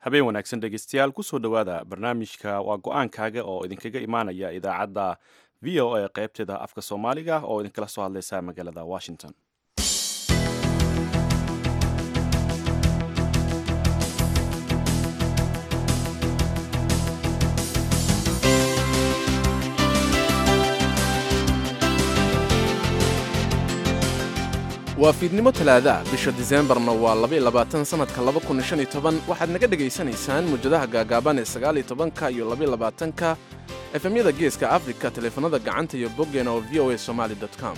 habeen wanaagsan dhegeystayaal kusoo dhowaada barnaamijka waa go-aankaaga oo idinkaga imaanaya idaacadda v o a qaybteeda afka soomaaliga oo idinkala soo hadleysa magaalada washington waa fiidnimo talaadaah bisha diseembarna waa labayabaatan sannadka waxaad naga dhegaysanaysaan mujadaha gaagaaban ee sagaaliytobanka iyo labayolabaatanka efemyada geeska afrika taleefanada gacanta iyo boggeena oo v o a somaali com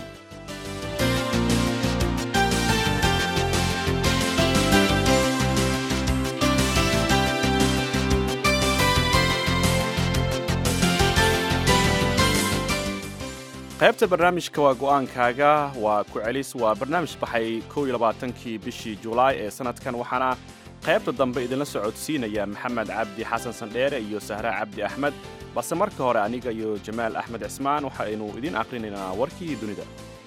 qaybta barnaamijka waa go-aankaaga waa ku celis waa barnaamij baxay kow iyo labaatankii bishii julaay ee sanadkan waxaana qaybta dambe idinla socodsiinaya maxamed cabdi xasan sandheere iyo sahra cabdi axmed balse marka hore aniga iyo jamaal axmed cismaan waxaynu idiin aqrinaynaa warkii dunida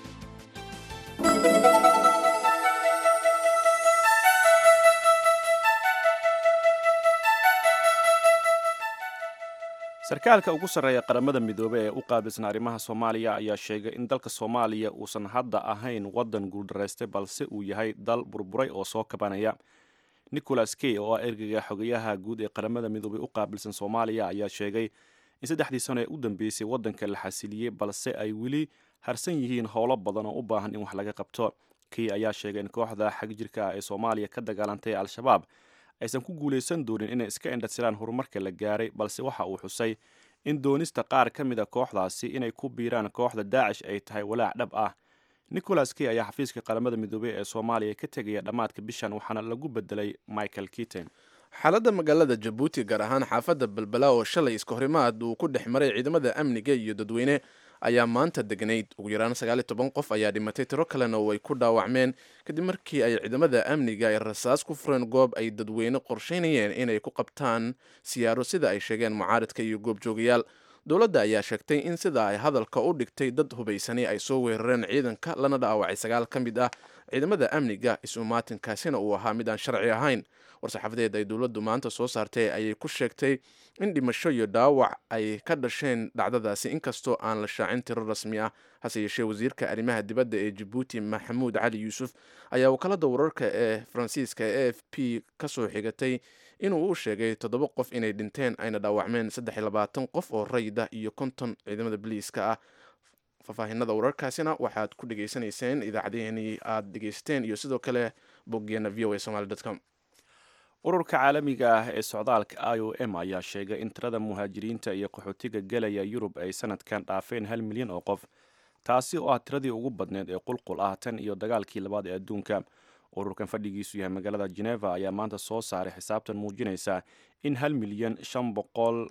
sarkaalka ugu sarreeya qaramada midoobe ee u qaabilsan arrimaha soomaaliya ayaa sheegay in dalka soomaaliya uusan hadda ahayn waddan guuldarraystay balse uu yahay dal burburay oo soo kabanaya nicholas key oo ah ergeyga xogayaha guud ee qaramada midoobey u qaabilsan soomaaliya ayaa sheegay in saddexdii sano ee u dambeysay waddanka la xasiliyey balse ay weli harsan yihiin howlo badan oo u baahan in wax laga qabto key ayaa sheegay in kooxda xagjirka ah ee soomaaliya ka dagaalantay al-shabaab aysan ku guulaysan doonin inay iska indhasiraan horumarka la gaaray balse waxa uu xusay in doonista qaar ka mid a kooxdaasi inay ku biiraan kooxda daacish ay tahay walaac dhab ah nicholas key ayaa xafiiska qaramada midoobey ee soomaaliya ka tegaya dhammaadka bishan waxaana lagu bedelay michael kiten xaaladda magaalada jabuuti gaar ahaan xaafadda balbala oo shalay iska horimaad uu ku dhex maray ciidamada amniga iyo dadweyne ayaa maanta degnayd ugu yaraan sagaaliy toban qof ayaa dhimatay tiro kalena oo ay ku dhaawacmeen kadib markii ay ciidamada amniga ay rasaas ku fureen goob ay dadweyne qorsheynayeen inay ku qabtaan siyaaro sida ay sheegeen mucaaridka iyo goobjoogayaal dowladda ayaa sheegtay in sida ay hadalka u dhigtay dad hubaysani ay soo weerareen ciidanka lana dhaawacay sagaal ka mid ah ciidamada amniga is-umaatinkaasina uu ahaa mid aan sharci ahayn war-saxaafadeed ay dowladdu maanta soo saartay ayay ku sheegtay in dhimasho iyo dhaawac ay ka dhasheen dhacdadaasi inkastoo aan la shaacin tiro rasmi ah hase yeeshee wasiirka arrimaha dibadda ee jabuuti maxamuud cali yuusuf ayaa wakaalada wararka ee faransiiska e f p ka soo xigatay inuu u sheegay toddoba qof inay dhinteen ayna dhaawacmeen saddex iyo labaatan qof oo rayda iyo konton ciidamada biliiska ah faahfaahinada wararkaasina waxaad ku dhegaysanayseen idaacadiheenii aada dhegaysteen iyo sidoo kale boggeena v o a somaly com ururka caalamiga ah ee socdaalka i o m ayaa sheegay in tirada muhaajiriinta iyo qaxootiga gelaya yurub ay sanadkan dhaafeen hal milyan oo qof taasi oo ah tiradii ugu badneed ee qulqul ah tan iyo dagaalkii labaad ee adduunka ururkan fadhigiisu yahay magaalada geneva ayaa maanta soo saaray xisaabtan muujinaysa in hal milyan shan boqol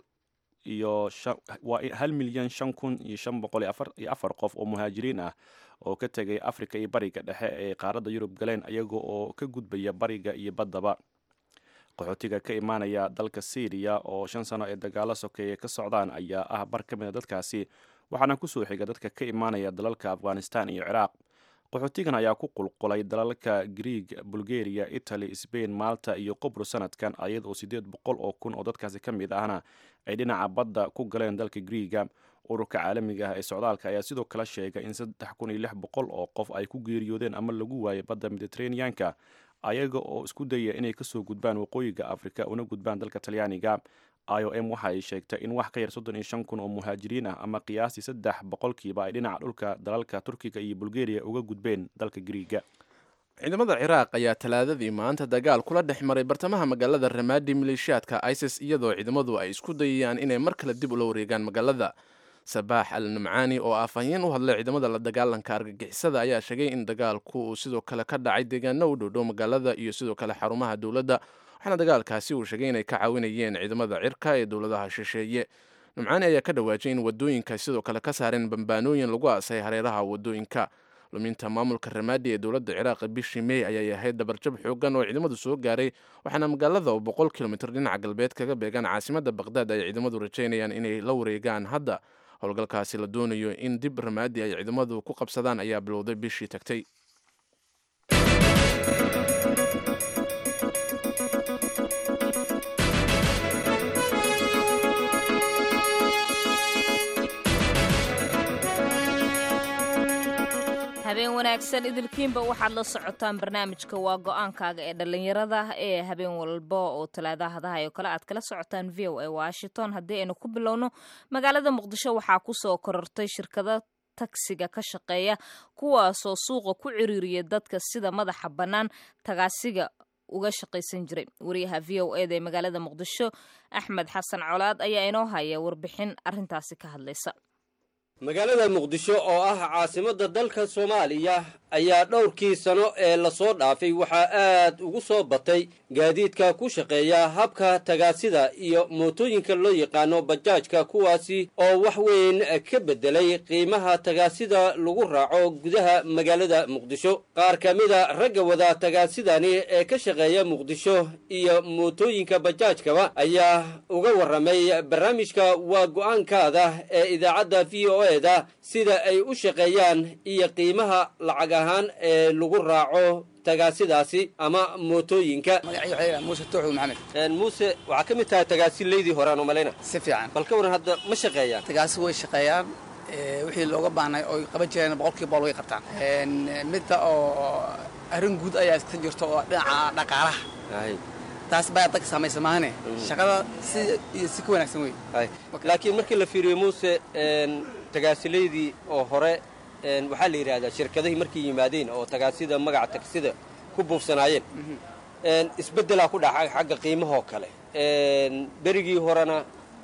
iyo waa hal milyan shan kun iyo shan boqol iyo afar qof oo muhaajiriin ah oo ka tegay afrika iyo bariga dhexe ee qaaradda yurub galeen iyaga oo ka gudbaya bariga iyo baddaba qaxootiga ka imaanaya dalka syriya oo shan sano ee dagaalo sokeeye ka socdaan ayaa ah bar ka mid a dadkaasi waxaana kusoo xiga dadka ka imaanaya dalalka afghanistan iyo ciraaq qaxootigan ayaa ku qulqulay dalalka grieg bulgaria italy sbain malta iyo qobro sanadkan ayada oo siddeed boqol oo kun oo dadkaasi ka mid ahna ay dhinaca badda ku galeen dalka griiga ururka caalamiga ah ee socdaalka ayaa sidoo kale sheegay in saddex kun iyo lix boqol oo qof ay ku geeriyoodeen ama lagu waayay badda mediteraneanka ayaga oo isku daya inay kasoo gudbaan waqooyiga afrika una gudbaan dalka talyaaniga i o m waxa ay sheegtay in wax ka yar soddon iyo shan kun oo muhaajiriin ah ama qiyaastii saddex boqolkiiba ay dhinaca dhulka dalalka turkiga iyo bulgaria uga gudbeen dalka griiga ciidamada ciraaq ayaa talaadadii maanta dagaal kula dhex maray bartamaha magaalada ramaadi maleeshiyaadka isis iyadoo ciidamadu ay isku dayayaan inay mar kale dib ula wareegaan magaalada sabaax al nimcaani oo afhayeen u hadlay ciidamada la dagaalanka argagixisada ayaa sheegay in dagaalku uu sidoo kale ka dhacay deegaano u dhowdhow magaalada iyo sidoo kale xarumaha dowladda waxaana dagaalkaasi uu sheegay inay ka caawinayeen ciidamada cirka ee dowladaha shisheeye nimcaani ayaa ka dhawaajay in wadooyinka sidoo kale ka saareen bambaanooyin lagu aasay hareeraha wadooyinka luminta maamulka ramaadi ee dowladda ciraaq bishii mey ayay ahayd dabarjab xoogan oo ciidamadu soo gaaray waxaana magaalada oo boqol kilomitr dhinaca galbeed kaga beegan caasimada baqdaad ay ciidamadu rajaynayaan inay la wareegaan hadda howlgalkaasi la doonayo in dib ramaadi ay ciidamadu ku qabsadaan ayaa bilowday bishii tagtay habeen wanaagsan idilkiinba waxaad la socotaan barnaamijka waa go-aankaaga ee dhallinyarada ee habeen walba oo talaadahadaha oo kale aad kala socotaan v o a washington haddii aynu ku bilowno magaalada muqdisho waxaa kusoo korortay shirkado tagsiga ka shaqeeya kuwaasoo suuqa ku ciriiriya dadka sida madaxa bannaan tagaasiga uga shaqaysan jiray wariyaha v o eda ee magaalada muqdisho axmed xasan colaad ayaa inoo haya warbixin arintaasi ka hadlaysa magaalada muqdisho oo ah caasimadda dalka soomaaliya ayaa dhowrkii sano ee lasoo dhaafay waxaa aad ugu soo batay gaadiidka ku shaqeeya habka tagaasida iyo mootooyinka loo yaqaano bajaajka kuwaasi oo wax weyn ka beddelay qiimaha tagaasida lagu raaco gudaha magaalada muqdisho qaar ka mida ragga wada tagaasidani ee ka shaqeeya muqdisho iyo mootooyinka bajaajkaba ayaa uga warramay barnaamijka waa go-aankaada ee idaacadda v o eda sida ay u shaqeeyaan iyo qiimaha lacag ahaan ee lagu raaco tagaasidaasi ama mootooyinka muuse tuuxu maxamed muuse waxaa ka mid tahay tagaasilaydii hore aan u malayna si fiican bal ka waran hadda ma shaqeeyaan tagaasi way shaqeeyaan wixii looga baahnay oy qaban jireen boqolkiiba boqol way qabtaan midda oo arrin guud ayaa iska jirto oo dhinaca dhaqaalaha taas baa dadka saamaysa maahane shaqada si iyo si ka wanaagsan wey laakiin markii la fiiriyo muuse tagaasilaydii oo hore waxaa la yidhaahdaa shirkadahii markay yimaadeen oo tagaasida magaca tagsida ku buufsanaayeen isbeddelaa ku dhaca xagga qiimahoo kale berigii horena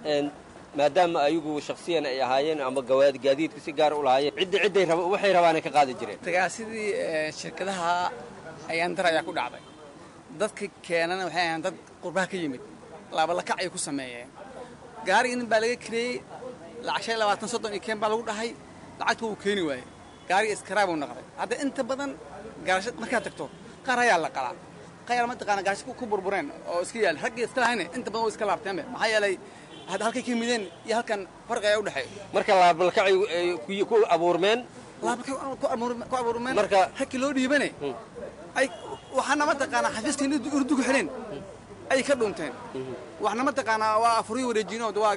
maadaama ayagu shaksiyan ay ahaayeen ama gaadiidka si gaar u lahaayeen cidda cidday waxay rabaanay ka qaadi jireen tagaasidii shirkadaha ayaan dar ayaa ku dhacday dadka keenana waxay ahaan dad qurbaha ka yimid laabalakac ay ku sameeyeen gaariga nin baa laga kireeyey lacag shan labaatan soddon iyo keen baa lagu dhahay lacagta wuu keeni waayey gaariga iskaraabuu noqday hadda inta badan gaarasha markaad tagto qaar ayaa la qalaa qaar mataqaana gaarasha ku burbureen oo iska yaal raggii iska lahayne inta badan way iska laabteenbe maxaa yeelay hadda halkay ka yimideen iyo halkan farqi ayaa u dhexeeya marka laabalkacay ku abuurmeen ku abuurmeen marka hakii loo dhiibane ay waxaana mataqaanaa xafiiskii urdu ku xidheen ay ka dhunteen waxna mataqaanaa waa afuriyo wareejinood waa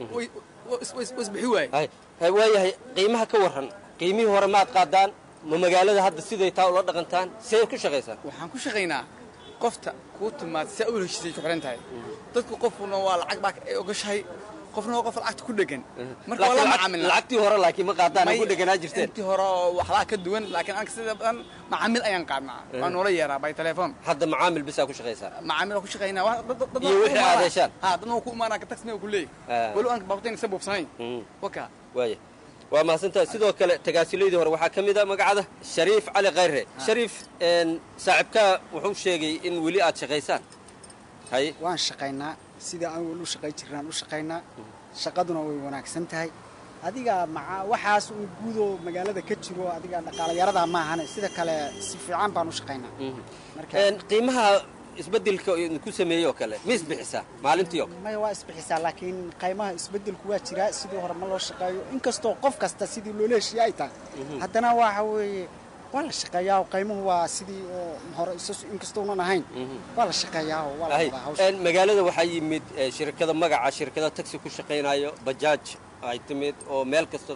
isbixi waaye waayahay qiimaha ka warran qiimihii hore maad qaadaan ma magaalada hadda siday taa ula dhaqantaan see ku shaqaysaan waxaan ku shaqaynaa qofta kuu timaad si u heshiisay ku xidhan tahay dadku qofkuna waa lacag baa ay ogashahay qofna waa qof lacagta ku dhegan marka waa la macaamilna lacagtii hore laakiin ma qaadaan ku dheganaa jirteen intii hore oo waxbaa ka duwan laakiin anka sida badan macaamil ayaan qaadnaa waa noola yeeraa by telefoon hadda macaamil bisaa ku shaqaysaa macaamil ku shaqaynaa iyo wixii aad heshaan ha dadna waa ku imaanaa ka tagsina ku leeyahay walow aan baabtayn isa buubsanayn waka waaya waa mahadsantahay sidoo kale tagaasilaydii hore waxaa ka mid a magacada shariif cali khayre shariif saaxiibkaa wuxuu sheegay in weli aad shaqaysaan hay waan shaqaynaa sidai aan weli u shaqay jirnaan u shaqaynaa shaqaduna way wanaagsan tahay adiga maca waxaas uu guudoo magaalada ka jiro adiga dhaqaalayaradaa maahane sida kale si fiican baan u shaqaynaa qiimaha isbedelka ku sameeyey oo kale ma isbixisaa maalintii oo maya waa isbixisaa laakiin qaymaha isbedelku waa jiraa sidii hore ma loo shaqeeyo inkastoo qof kasta sidii loola heshiiye ay tahay haddana waxa weeye waa la shaqeeyaa oo qaymuhu waa sidii oo hore inkastounan ahayn waa la shaqeeyaa oo waa la wadaa hawsha magaalada waxaa yimid shirkada magaca shirkada taxi ku shaqaynayo bajaaj ay timid oo meel kasta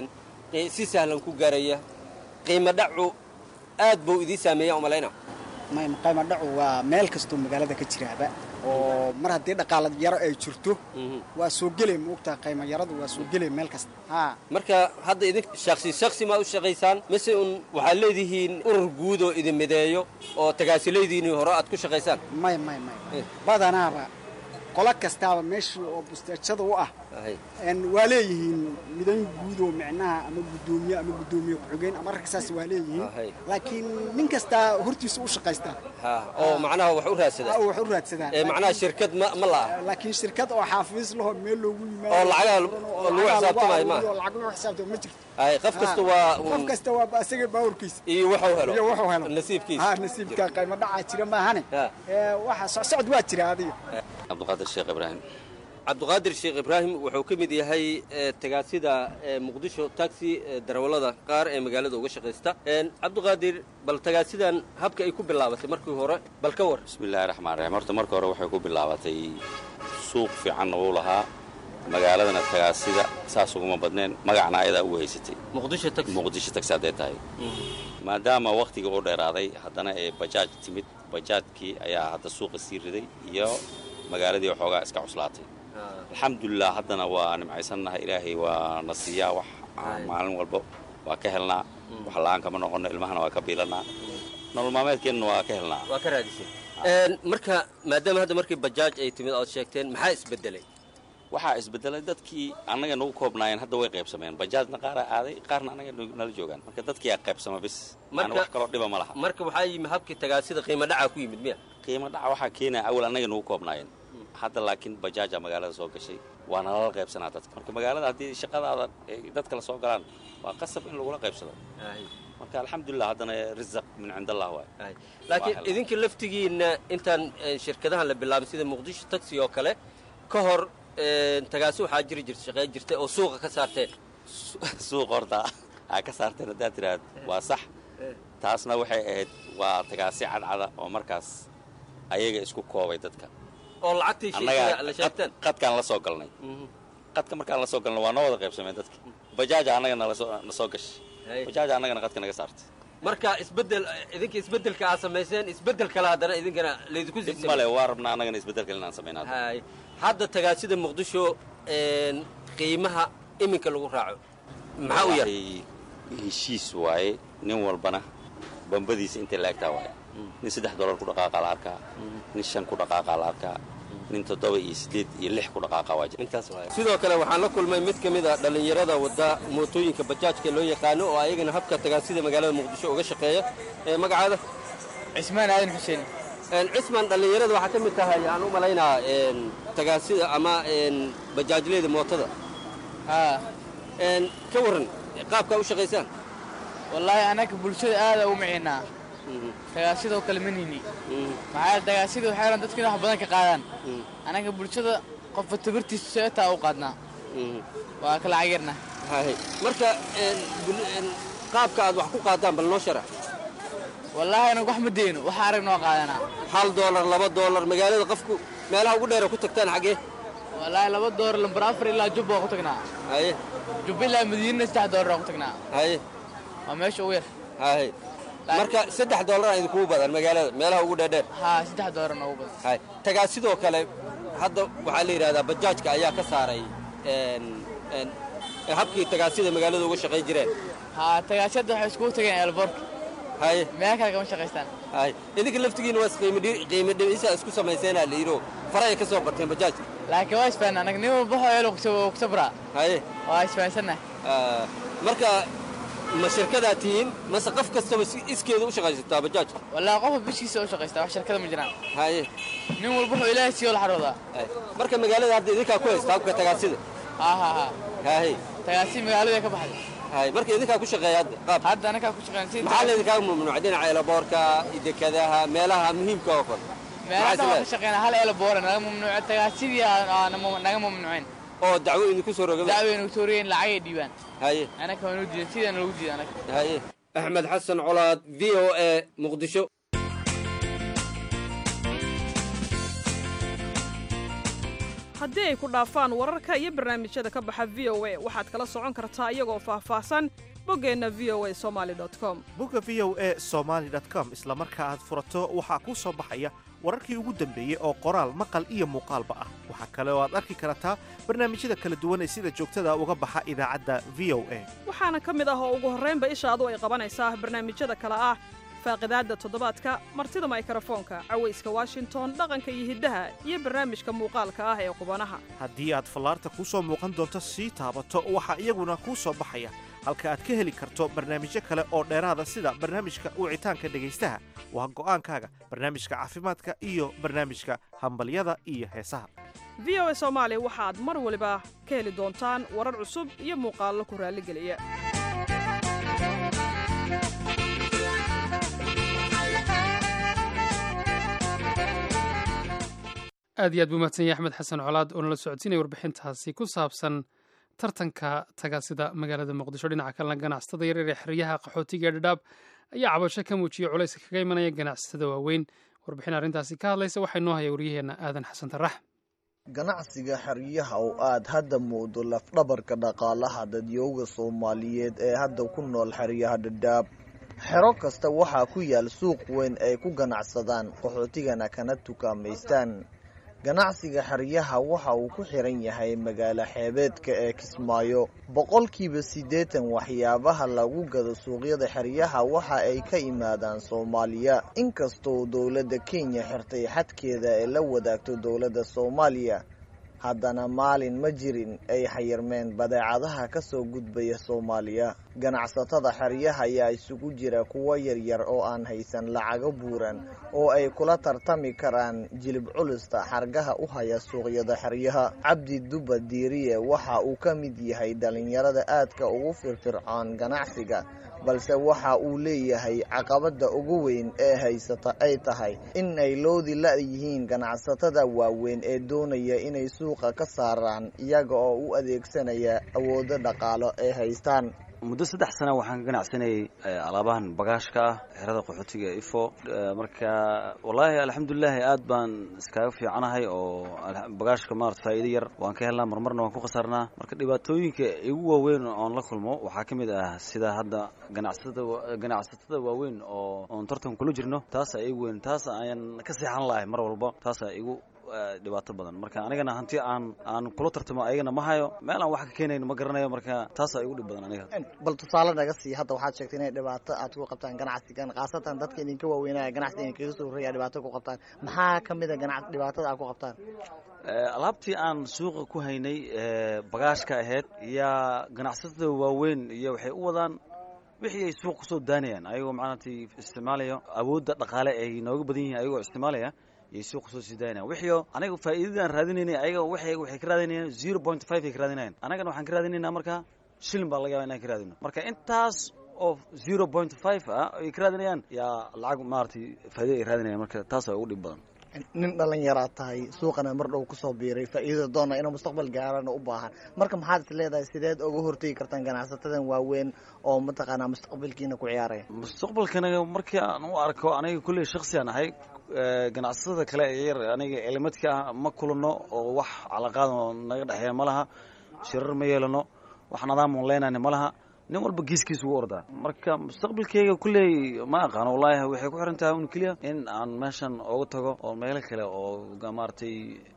si sahlan ku gaaraya qiimo dhacu aad buu idii saameeya umalayna qayma dhacu waa meel kastoo magaalada ka jiraaba oo mar haddii dhaqaala yaro ay jirto waa soo gelay maogtaha qayma yaradu waa soo gelay meel kasta ha marka hadda idin shaksi shaksi ma u shaqaysaan mise un waxaad leedihiin urur guud oo idin mideeyo oo tagaasilaydiinii hore aad ku shaqaysaan may may may badanaaba qolo kastaaba meeshii oo busteejada u ah waa leeyihiin midan guud oo micnaha ama guddoomiye ama guddoomiye ku-xigeen ama rag saas waa leeyihiin laakiin nin kastaa hortiisa u shaqaystaa oo macnaha wax u raadsadaa wax u raadsadaan macnaha shirkad ma ma laha laakiin shirkad oo xaafiis laho meel loogu yimaado oo lacagaha lagu xisaabtamayo ma lacag lagu xisaabtamo ma jirto ay qof kasta waa qof kasta waa asaga baawrkiisa iyo wuxuu helo iyo wuxuu helo nasiibkiisa ha nasiibka qaymo dhacaa jira maahane waxa socsocod waa jira adiga cabdiqaadir sheekh ibraahim cabdiqaadir sheekh ibraahim wuxuu ka mid yahay tagaasida muqdisho taxi darawallada qaar ee magaalada uga shaqaysta cabdiqaadir bal tagaasidan habka ay ku bilaabatay markii hore bal ka war bismillahi raxmaan raxiim horta marka hore waxay ku bilaabatay suuq fiican uu lahaa magaaladana tagaasida saas uguma badneen magacna ayadaa ugu haysatay muqdisho taxi muqdisho tagsi hadday tahay maadaama wakhtiga u dheeraaday haddana ee bajaaj timid bajaajkii ayaa hadda suuqa sii riday iyo magaaladii waxoogaa iska cuslaatay alxamdulilah haddana waa nimcaysannahay ilaahay waa na siiyaa wax maalin walba waa ka helnaa wax la'aan kama noqono ilmahana waa ka biilanaa nolol maalmeedkeennana waa ka helnaa waa ka raadisay marka maadaama hadda markii bajaaj ay timid ood sheegteen maxaa isbedelay waxaa isbedelay dadkii annaga nagu koobnaayeen hadda way qaybsameen bajaajna qaaraa aaday qaarna annaga nala joogaan marka dadkii aa qaybsama bis Marka- wax kaloo dhiba ma laha marka waxaa yimi habkii tagaasida qiimo dhacaa ku yimid miya qiimo dhaca waxaa keenaya awal annaga nagu koobnaayeen hadda laakiin bajaaja magaalada soo gashay waa nalala qaybsanaa dadka marka magaalada haddii shaqadaada ay dadka la soo galaan waa qasab in lagula qaybsado marka alxamdulilah haddana risaq min cind allah waay laakiin Waa helay. idinka laftigiinna intaan eh, shirkadahan la bilaabin sida muqdisho taxi oo kale ka hor eh, tagaasi waxaa jiri jirta shaqeyn jirtay oo suuqa ka saarteen suuq horta aa ka saarteen haddaad tidhaahd waa sax taasna waxay ahayd waa tagaasi cadcada oo markaas ayaga isku koobay dadka oo lacagtii annagaa shirkada la sheegteen qad- qadkaan la soo galnay qadka markaan la soo galnay waa noo wada qaybsameen dadka bajaaja annaga nalasoo na soo gashay Hay. bajaaja annagana qadka naga saartay marka isbedel idinka isbedelka aad samayseen isbedel kale haddana idinkana laydinku dib sii male waa rabnaa annagana isbeddelka inaan samaynaado hay hadda tagaasida muqdisho een, qiimaha iminka lagu raaco maxaa u yar Wallaahi, heshiis waaye nin walbana bambadiisa intay la egtaa waaye nin saddex dollar ku dhaqaaqa la arkaa nin shan ku dhaqaaqa la arkaa nin toddoba iyo siddeed iyo lix ku dhaqaaqa waa jira intaas waay sidoo kale waxaan la kulmay mid ka mid a dhallinyarada wadda mootooyinka bajaajka loo yaqaano oo ayagana habka tagaasida magaalada muqdisho uga shaqeeya ee magacaada cismaan aadan xuseen Een, cismaan dhallinyarada waxaa ka mid tahay aan u malaynaa een, tagaasida ama een, bajaajleyda mootada haa Een, ka warran qaabkaa u shaqaysaan wallaahi annaga bulshada aada u maciinaa tagaasidoo kale ma nini maxaa yeele tagaasida waxay ran dadka in wax badan ka qaadaan annaga bulshada qofba tabirtiisa seetaa u qaadnaa waa kala cagirna Hay. marka een, bul- een, qaabka aad wax ku qaadaan bal noo sharax wallaahi anaga wax ma deyno waxa arag noo qaadanaa hal doolar laba doolar magaalada qofku meelaha ugu dheera ku tagtaan xaggee wallaahi laba doolar lambar afar ilaa jubba waa ku tagnaa haye jubba ilaa madiinana saddex doolar waa ku tagnaa haye waa meesha ugu yar haye marka saddex doolar idinkugu badan magaalada meelaha ugu dheerdheer haa saddex doolar noogu badan hay tagaa sidoo kale hadda waxaa la yidhahdaa bajaajka ayaa ka saaray een, een, habkii tagaasida magaalada uga shaqayn jireen haa tagaasiyada waxay iskugu tageen eelboorka haye meel kale kama shaqaystaan haye idinka laftigiina waa qiimo dhi- qiimo dhimisa isku samayseenaa la yidho faray ka soo barteen bajaajka laakiin waa isfahan anaga nin walba waxoo eel ku sabraa haye waa isfahansannahay Ah, marka ma shirkadaa tihiin mase qof kastaba si iskeeda u shaqaysataa bajaajka wallaahi qofka bishkiisa u shaqaystaa wax shirkada ma jiraan haye nin walba wuxuu ilaahay siiyo la xaroodaa haye. marka magaalada hadda idinkaa ku haysta habka tagaasida haa haa haa haye tagaasi magaalada ka baxday haye marka idinkaa ku shaqeeya hadda qaab hadda anagaa ku shaqeyn si maxaa laydinkaa mamnuucay dhinaca elaboorka dekadaha meelaha muhiimka oo kale meelaha Maxaa waan is ka shaqeynaa hal eela boora naga mamnuuca tagaasidii aan- aan naga mamnuuceen oo dacwo idinku soo rogay dacweyna tooriyeen lacagay dhiibaan haye anaka waa noo diidan sidaan loogu diidan anaga haye axmed xasan colaad v o a muqdisho haddii ay ku dhaafaan wararka iyo barnaamijyada ka baxa v o a waxaad kala socon kartaa iyagoo faahfaahsan boggeenna v o a somali com bogga v o e somaali com isla marka aad furato waxaa kuu soo baxaya wararkii ugu dambeeyey oo qoraal maqal iyo muuqaalba ah waxaa kale oo aad arki kartaa barnaamijyada kala duwan ee sida joogtada uga baxa idaacadda v o a waxaana ka mid ah oo ugu horraynba ishaadu ay qabanaysaa barnaamijyada kale ah faaqidaadda toddobaadka martida maykrofoonka cawayska washington dhaqanka iyo hiddaha iyo barnaamijka muuqaalka ah ee qubanaha haddii aad fallaarta kuu soo muuqan doonto sii taabato waxaa iyaguna kuu soo baxaya halka aad ka heli karto barnaamijyo kale oo dheeraada sida barnaamijka wicitaanka dhegaystaha waa go'aankaaga barnaamijka caafimaadka iyo barnaamijka hambalyada iyo heesaha v o a soomaali waxaad mar waliba ka heli doontaan warar cusub iyo muuqaallo ku raalligeliya aad iyo aad buu mahadsan yahay axmed xasan colaad oo nala socodsiinaya warbixintaasi ku saabsan tartanka tagaasida magaalada muqdisho dhinaca kalena ganacsatada yaryar ee xeryaha qaxootiga ee dhadhaab ayaa cabasho ka muujiyey culayska kaga imanaya ganacsatada waaweyn warbixin arrintaasi ka hadlaysa waxaa inoo haya waryaheenna aadan xasan tarax ganacsiga xeryaha oo aad hadda muudo lafdhabarka dhaqaalaha dadyooga soomaaliyeed ee hadda ku nool xeryaha dhadhaab xero kasta waxaa ku yaal suuq weyn ay ku ganacsadaan qaxootigana kana tukaamaystaan ganacsiga xeryaha waxa uu ku xiran yahay magaalo xeebeedka ee kismaayo boqolkiiba siddeetan waxyaabaha lagu gado suuqyada xeryaha waxa ay ka yimaadaan soomaaliya inkastoo dowladda kenya xirtay xadkeeda ee la wadaagto dowladda soomaaliya haddana maalin ma jirin ay xayirmeen badeecadaha ka soo gudbaya soomaaliya ganacsatada xeryaha ayaa isugu jira kuwo yaryar oo aan haysan lacago buuran oo ay kula tartami karaan jilib culista xargaha u haya suuqyada xeryaha cabdi duba diiriye waxa uu ka mid yahay dhalinyarada aadka ugu firfircoon ganacsiga balse waxa uu leeyahay caqabada ugu weyn ee haysata ay tahay in ay loodi la-yihiin ganacsatada waaweyn ee doonaya inay suuqa ka saaraan iyaga oo u adeegsanaya awoodo dhaqaalo ay haystaan muddo saddex sana waxaan ka ganacsanayay alaabahan bagaashka ah xerada qaxootiga ee ifo marka wallaahi alxamdulilaahi aad baan iskaga fiicanahay oo bagaashka maarata faa'iido yar waan ka helnaa marmarna waan ku khasaarnaa marka dhibaatooyinka igu waaweyn oon la kulmo waxaa ka mid ah sida hadda ganacsatada ganacsatada waaweyn oo oon tartan kula jirno taasa igu weyn taas ayaan ka seexan lahay mar walba taasa igu dhibaato badan marka anigana hanti aan aan kula tartamo ayagana ma hayo meel aan wax ka keenayn ma garanayo marka taasaa igu dhib badan aniga bal tusaale naga sii hadda waxaad sheegtay inay dhibaato aad ku qabtaan ganacsigan khaasatan dadka idinka waaweynaya ganacsiga idinkaga soo horreeya dhibaato ku qabtaan maxaa ka mid a ganac dhibaatada aad ku qabtaan alaabtii aan suuqa ku haynay bagaashka ahayd yaa ganacsatada waaweyn iyo waxay u wadaan wixii ay suuq kusoo daanayaan ayagoo macnaatay isticmaalaya awoodda dhaqaale ay nooga badan yihiin ayagoo isticmaalaya yay suuqa soo sii daayanayan wixii aniga faa'iidadaan raadinaynay ayaga waxay waxay ka raadinayaan zero point five ay ka raadinayaan annagana waxaan ka raadinaynaa marka shilin baa laga yaba inaan ka raadino marka intaas oo zero point five ah ay ka raadinayaan yaa lacag maaragtay faa'iida ay raadinayaan marka taas waa ugu dhib badan nin dhalinyaraad tahay suuqana mar dhow kusoo biiray faa'iidada doona inuu mustaqbal gaarana u baahan marka maxaad is leedahay sideed uga hortegi kartaan ganacsatadan waaweyn oo mataqaanaa mustaqbalkiina ku ciyaaraya mustaqbalkana markii aan u arko aniga kulley shaksiyan ahay ganacsatada kale ee yar aniga elimadka ah ma kulano oo wax calaqaad oo naga dhexeeya ma laha shirar ma yeelano wax nadaamun leenayna ma laha nin walba geeskiis ugu ordaa marka mustaqbalkeyga kulley ma aqaano wallaahi waxay ku xiran tahay un keliya in aan meeshan ooga tago oo meelo kale oo maaragtay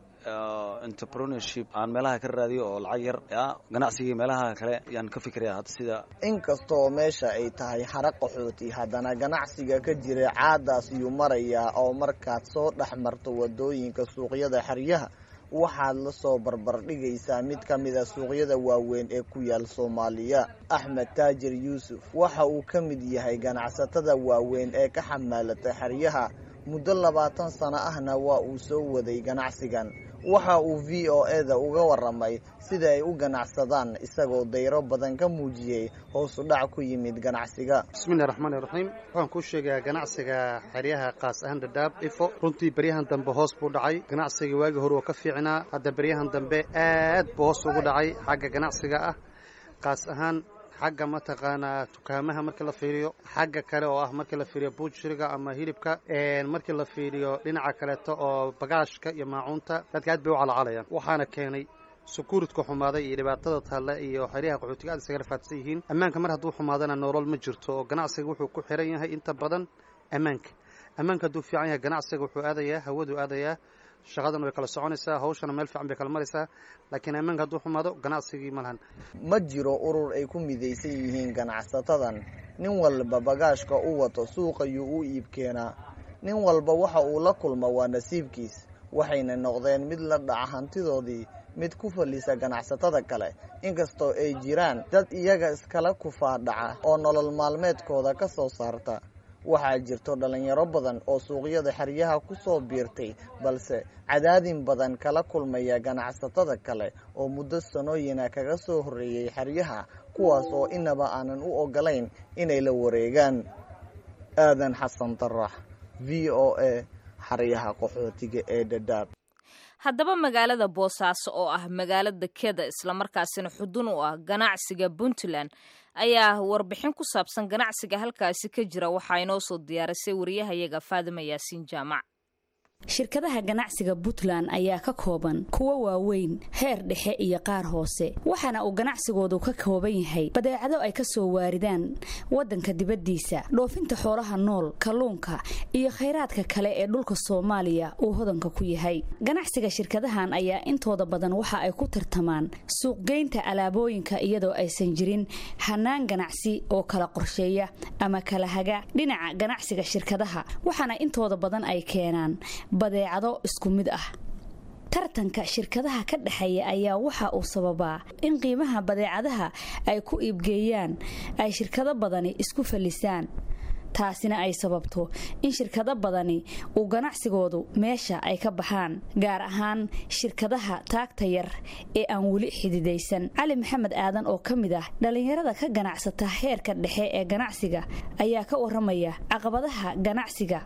entrepreneurship aan meelaha ka raadiyo oo lacag yar ya ganacsigii meelaha kale yaan ka fikiraya hadda sida inkastoo meesha ay tahay xara qaxooti haddana ganacsiga ka jira caadaas iyuu marayaa oo markaad soo dhex marto wadooyinka suuqyada xeryaha waxaad la soo barbardhigaysaa mid ka mid a suuqyada waaweyn ee ku yaal soomaaliya axmed taajir yuusuf waxa uu ka mid yahay ganacsatada waaweyn ee ka xamaalata xeryaha muddo labaatan sano ahna waa uu soo waday ganacsigan waxa uu v o e da uga waramay sida ay u ganacsadaan isagoo dayro badan ka muujiyey hoosu dhac ku yimid ganacsiga bismillahi raxmaani raxiim waxaan kuu sheegayaa ganacsiga xeryaha kaas ahaan dhadhaab ifo runtii beryahan dambe hoos buu dhacay ganacsiga waagii hore oo ka fiicnaa hadda beryahan dambe aad buu hoos ugu dhacay xagga ganacsiga ah kaas ahaan xagga mataqaanaa dukaamaha markii la fiiriyo xagga kale oo ah markii la fiiriyo buujiriga ama hilibka markii la fiiriyo dhinaca kaleeto oo bagaashka iyo maacuunta dadka aad bay u calaacalayaan waxaana keenay sukuuridka xumaaday iyo dhibaatada talle iyo xeryaha qaxootiga aad isaga rafaadsan yihiin ammaanka mar hadduu xumaadana nolol ma jirto oo ganacsiga wuxuu ku xiran yahay inta badan ammaanka ammaanka hadduu fiican yahay ganacsiga wuxuu aadayaa hawadu aadayaa shaqadana way kala soconaysaa hawshana meel fiican bay kala maraysaa laakiin ammaanka hadduu xumaado ganacsigii ma lahan ma jiro urur ay ku midaysan yihiin ganacsatadan nin walba bagaashka u wato suuqayuu u iib keenaa nin walba waxa uu la kulma waa nasiibkiis waxayna noqdeen mid la dhaca hantidoodii mid ku fallisa ganacsatada kale inkastoo ay jiraan dad iyaga iskala kufaadhaca oo nolol maalmeedkooda ka soo saarta waxaa jirto dhallinyaro badan oo suuqyada xeryaha ku soo biirtay balse cadaadin badan kala kulmaya ganacsatada kale oo muddo sanooyina kaga soo horreeyey xeryaha kuwaas oo inaba aanan u ogolayn inay la wareegaan aadan xasan darax v o a xeryaha qaxootiga ee dhadhaab haddaba magaalada boosaaso oo ah magaalo dekeda islamarkaasina xudun u ah ganacsiga puntland ayaa warbixin ku saabsan ganacsiga halkaasi ka jira waxaa inoo soo diyaarisay wariyahayaga faadima yaasiin jaamac shirkadaha ganacsiga puntland ayaa ka kooban kuwa waaweyn heer dhexe iyo qaar hoose waxaana uu ganacsigoodu ka kooban yahay badeecado ay ka soo waaridaan waddanka dibaddiisa dhoofinta xoolaha nool kalluunka iyo khayraadka kale ee dhulka soomaaliya uu hodanka ku yahay ganacsiga shirkadahan ayaa intooda badan waxa ay ku tartamaan suuqgeynta alaabooyinka iyadoo aysan jirin hanaan ganacsi oo kala qorsheeya ama kala haga dhinaca ganacsiga shirkadaha waxaana intooda badan ay keenaan badeecado isku mid ah tartanka shirkadaha ka dhexeeya ayaa waxa uu sababaa in qiimaha badeecadaha ay ku iibgeeyaan ay shirkado badani isku fallisaan taasina ay sababto in shirkado badani uu ganacsigoodu meesha ay ka baxaan gaar ahaan shirkadaha taagta yar ee aan weli xididaysan cali maxamed aadan oo ka mid ah dhallinyarada ka ganacsata heerka dhexe ee ganacsiga ayaa ka waramaya caqabadaha ganacsiga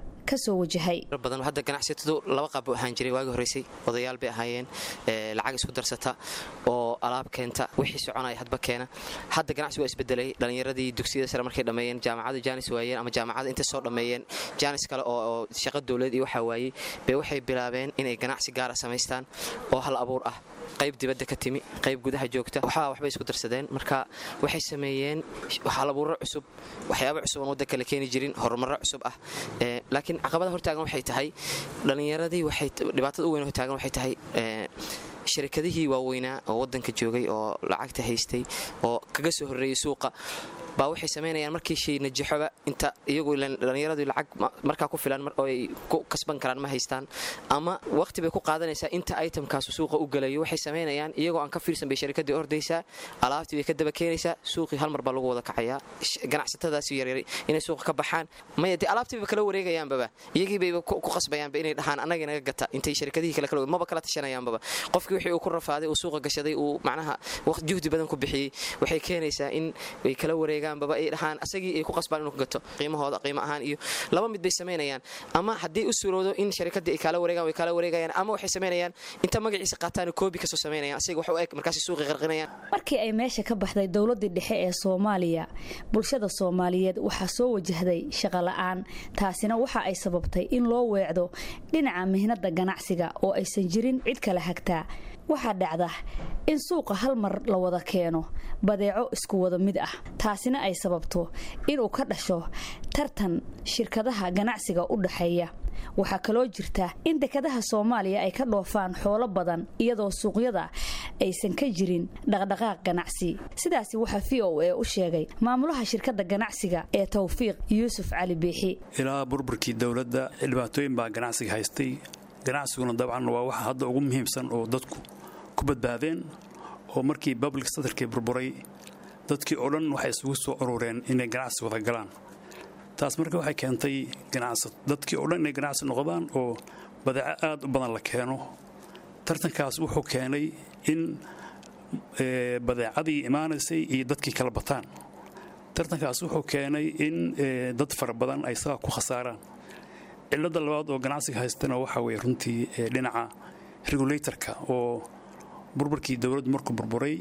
badan hadda ganacsatadu laba qaab buu ahaan jiray waagii horeysay odayaal bay ahaayeen lacag isku darsata oo alaab keenta wixii soconaya hadba keena hadda ganacsigu waa isbedelay dhallinyaradii dugsiyada sare markay dhammeeyeen jaamacada jaanis waayeen ama jaamacada intay soo dhammeeyeen jaanis kale oo shaqo dowlad iyo waxaa waayey bay waxay bilaabeen inay ganacsi gaara samaystaan oo hal abuur ah qayb dibadda ka timi qayb gudaha joogta waxaa waxbay isku darsadeen marka waxay sameeyeen halabuuro cusub waxyaaba cusub aan waddanka la keeni jirin horumarro cusub ah laakiin caqabada hortaagan waxay tahay dhallinyaradii waxay dhibaatada u weyn hortaagan waxay tahay sharikadihii waaweynaa oo waddanka joogay oo lacagta haystay oo kaga soo horreeyey suuqa baa waxay samaynayaan markii shay najaxoba inta iyagu dhallinyaradu lacag markaa ku filan oo ay ku kasban karaan ma haystaan ama waqti bay ku qaadanaysaa inta itemkaasu suuqa u gelayo waxay samaynayaan iyagoo aan ka fiirsan bay sharikadii ordaysaa alaabtii bay ka daba keenaysaa suuqii hal mar baa lagu wada kacayaa ganacsatadaasi yaryar inay suuqa ka baxaan maya dee alaabtiiba kala wareegayaanbaba iyagii bayba ku qasbayaanba inay dhahaan annagii naga gata intay sharikadihii kale kala maba kala tashanayaanbaba qofkii wixii uu ku rafaaday uu suuqa gashaday uu macnaha juhdi badan ku bixiyey waxay keenaysaa in way kala wareegaan baba ay dhahaan asagii ay ku qasbaan inuu ka gato qiimahooda qiimo ahaan iyo laba mid bay samaynayaan ama haddii u suurowdo in sharikadii ay kaala wareegaan way kaala wareegayaan ama waxay samaynayaan inta magaciisa qaataan koobi kasoo samaynayaan asiga wax u eg markaasi suuqi qarqinayaan markii ay meesha ka baxday dowladdii dhexe ee soomaaliya bulshada soomaaliyeed waxaa soo wajahday shaqola'aan taasina waxa ay sababtay in loo weecdo dhinaca mihnada ganacsiga oo aysan jirin cid kala hagtaa waxaa dhacda in suuqa hal mar la wada keeno badeeco isku wada mid ah taasina ay sababto inuu ka dhasho tartan shirkadaha ganacsiga u dhaxeeya waxaa kaloo jirta in dekadaha soomaaliya ay ka dhoofaan xoolo badan iyadoo suuqyada aysan ka jirin dhaqdhaqaaq ganacsi sidaasi waxaa v o a u sheegay maamulaha shirkadda ganacsiga ee tawfiiq yuusuf cali biixi ilaa burburkii dowladda dhibaatooyin baa ganacsiga haystay ganacsiguna dabcan waa waxa hadda ugu muhiimsan oo dadku ku badbaadeen oo markii public sectorkii burburay dadkii oo dhan waxay isugu soo urureen inay ganacsi wada galaan taas marka waxay keentay dadkii oo dhan inay ganacsi noqdaan oo badeeco aad u badan la keeno tartankaas wuxuu keenay in badeecadii imaanaysay iyo dadkii kala bataan tartankaas wuxuu keenay in dad fara badan ay saga ku khasaaraan cilada labaad oo ganacsiga haystana waxaa weye runtii dhinaca regulatorka oo burburkii dowladdu markuu burburay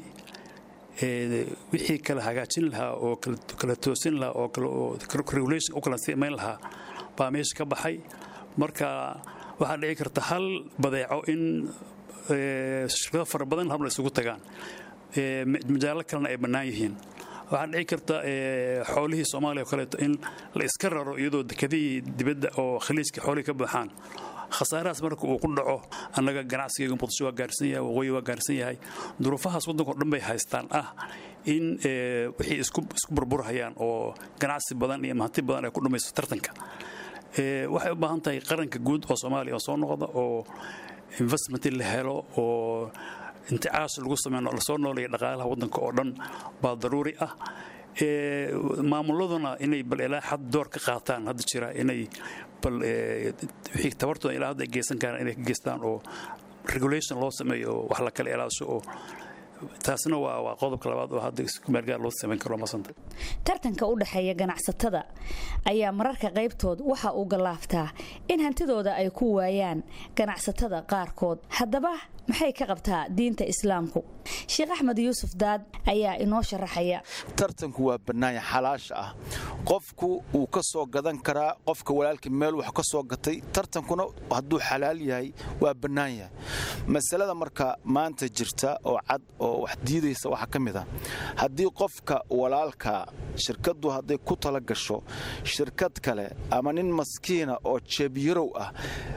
wixii kala hagaajin lahaa oo kala toosin lahaa oo regulation u kala simayn lahaa baa meesha ka baxay marka waxaa dhici karta hal badeeco in shirkado fara badan habla isugu tagaan majaallo kalena ay bannaan yihiin waxaa dhici karta xoolihii soomaaliya oo kaleeto in la iska raro iyadoo dekadihii dibadda oo khaliijka xoolihii ka buuxaan khasaarahaas marka uu ku dhaco annaga ganacsigayga muqdisho waa gaarsan yahay waqooyi waa gaarsan yahay duruufahaas waddanka o dhan bay haystaan ah in wixii isku burburhayaan oo ganacsi badan iyo mahanti badan ay ku dhumayso tartanka waxay u baahan tahay qaranka guud oo soomaaliya oo soo noqda oo investment la helo oo inticaash lagu sameeyo lasoo nooleeya dhaqaalaha waddanka oo dhan baa daruuri ah maamuladuna inay bal ilaa xad door ka qaataan hadda jira inay bal wixii tabartooda ilaa hadda ay geysan karaan inay ka geystaan oo regulation loo sameeyo oo wax la kala ilaasho oo taasna waa waa qodobka labaad oo hadda iskumeelgaar loo samayn karo masanta tartanka u dhexeeya ganacsatada ayaa mararka qaybtood waxa uu gallaaftaa in hantidooda ay ku waayaan ganacsatada qaarkood haddaba maxay ka qabtaa diinta islaamku sheekh axmed yuusuf daad ayaa inoo sharaxaya tartanku waa bannaanya xalaasha ah qofku wuu ka soo gadan karaa qofka walaalkii meel wax ka soo gatay tartankuna hadduu xalaal yahay waa bannaan yahay masalada marka maanta jirta oo cad oo wax diidaysa waxaa ka mid ah haddii qofka walaalka shirkaddu hadday ku tala gasho shirkad kale ama nin maskiina oo jeebyarow ah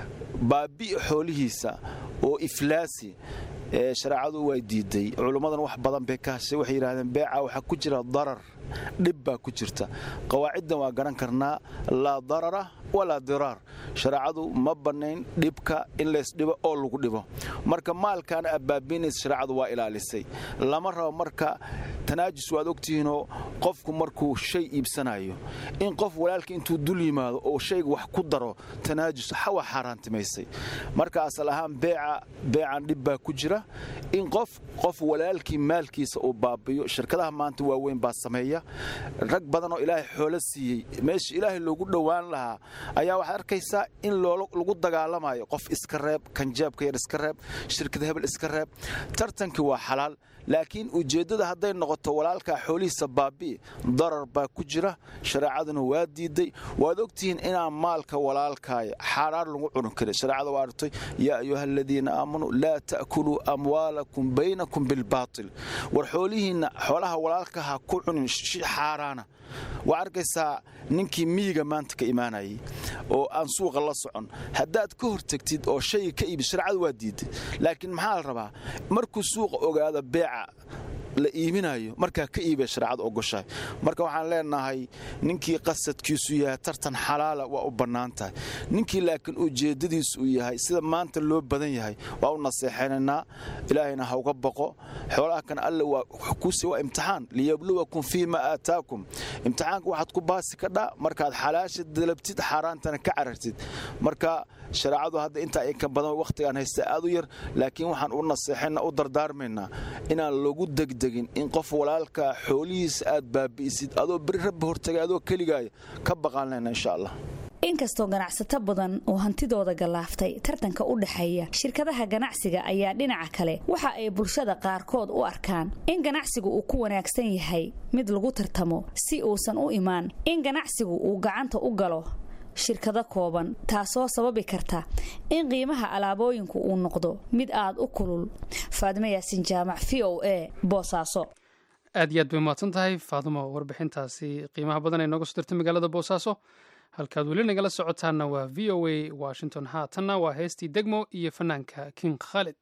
baabi'i xoolihiisa oo iflaasi ee shareecadu way diiday culummadan wax badan bay ka hashay waxay yidhahdeen beeca waxaa ku jira darar dhib baa ku jirta qawaaciddan waa garan karnaa laa darara walaa diraar shareecadu ma bannayn dhibka in laysdhibo oo lagu dhibo marka maalkan abbaabiinaysa shareecadu waa ilaalisay lama rabo marka tanaajus waad ogtihiinoo qofku markuu shay iibsanayo in qof walaalka intuu dul yimaado oo shayga wax ku daro tanaajus waa xaaraantimaysay marka asal ahaan beeca beecan dhib baa ku jira in qof qof walaalkii maalkiisa uu baabiyo shirkadaha maanta waaweyn baa sameeya rag badan oo ilaahay xoolo siiyey meesha ilaahay loogu dhowaan lahaa ayaa waxaad arkaysaa in lagu dagaalamayo qof iska reeb kanjaabka yar iska reeb shirkad hebel iska reeb tartankii waa xalaal laakiin ujeeddada hadday noqoto walaalkaa xoolihiisa baabi'i darar baa ku jira shareecaduna waa diiday waad ogtihiin inaan maalka walaalkaaya xaaraar lagu cuni karin shareecada waa artay yaa ayuha aladiina aamanuu laa ta'kuluu amwaalakum baynakum bilbaatil war xoolihiinna xoolaha walaalka ha ku cunin xaaraana waa arkaysaa ninkii miyiga maanta ka imaanayay oo aan suuqa la socon haddaad ka hortagtid oo shayga ka iibid shareecadu waa diiday laakiin maxaa la rabaa markuu suuqa ogaado beeca la iibinayo markaa ka iibay shareecada ogoshahay marka waxaan leenahay ninkii qasadkiisu yahay tartan xalaala waa u bannaan tahay ninkii laakiin ujeeddadiisu uu yahay sida maanta loo badan yahay waa u naseexaynaynaa ilaahayna ha uga baqo xoolaha kan alle waa kusi waa imtixaan liyabluwakum fii ma aataakum imtixaanka waxaad ku baasi kadhaa markaad xalaasha dalabtid xaaraantana ka carartid marka shareecadu hadda intaa inka badan wakhtigaan haysta aad u yar laakiin waxaan u naseexayna u dardaarmaynaa inaan lagu degdegin in qof walaalka xoolihiisa aad baabi'isid adoo beri rabbi hortagay adoo keligaaya ka baqaanlayna insha allah inkastoo ganacsato badan oo hantidooda gallaaftay tartanka u dhexeeya shirkadaha ganacsiga ayaa dhinaca kale waxa ay bulshada qaarkood u arkaan in ganacsigu uu ku wanaagsan yahay mid lagu tartamo si uusan u imaan in ganacsigu uu gacanta u galo shirkado kooban taasoo sababi karta in qiimaha alaabooyinku uu noqdo mid aad u kulul faadimo yaasin jaamac v o a boosaaso aad iyo aad bay umahadsan tahay faadumo warbixintaasi qiimaha badan ee nooga soo dirtay magaalada boosaaso halkaad weli nagala socotaanna waa v o a washington haatanna waa heestii degmo iyo fanaanka king khalid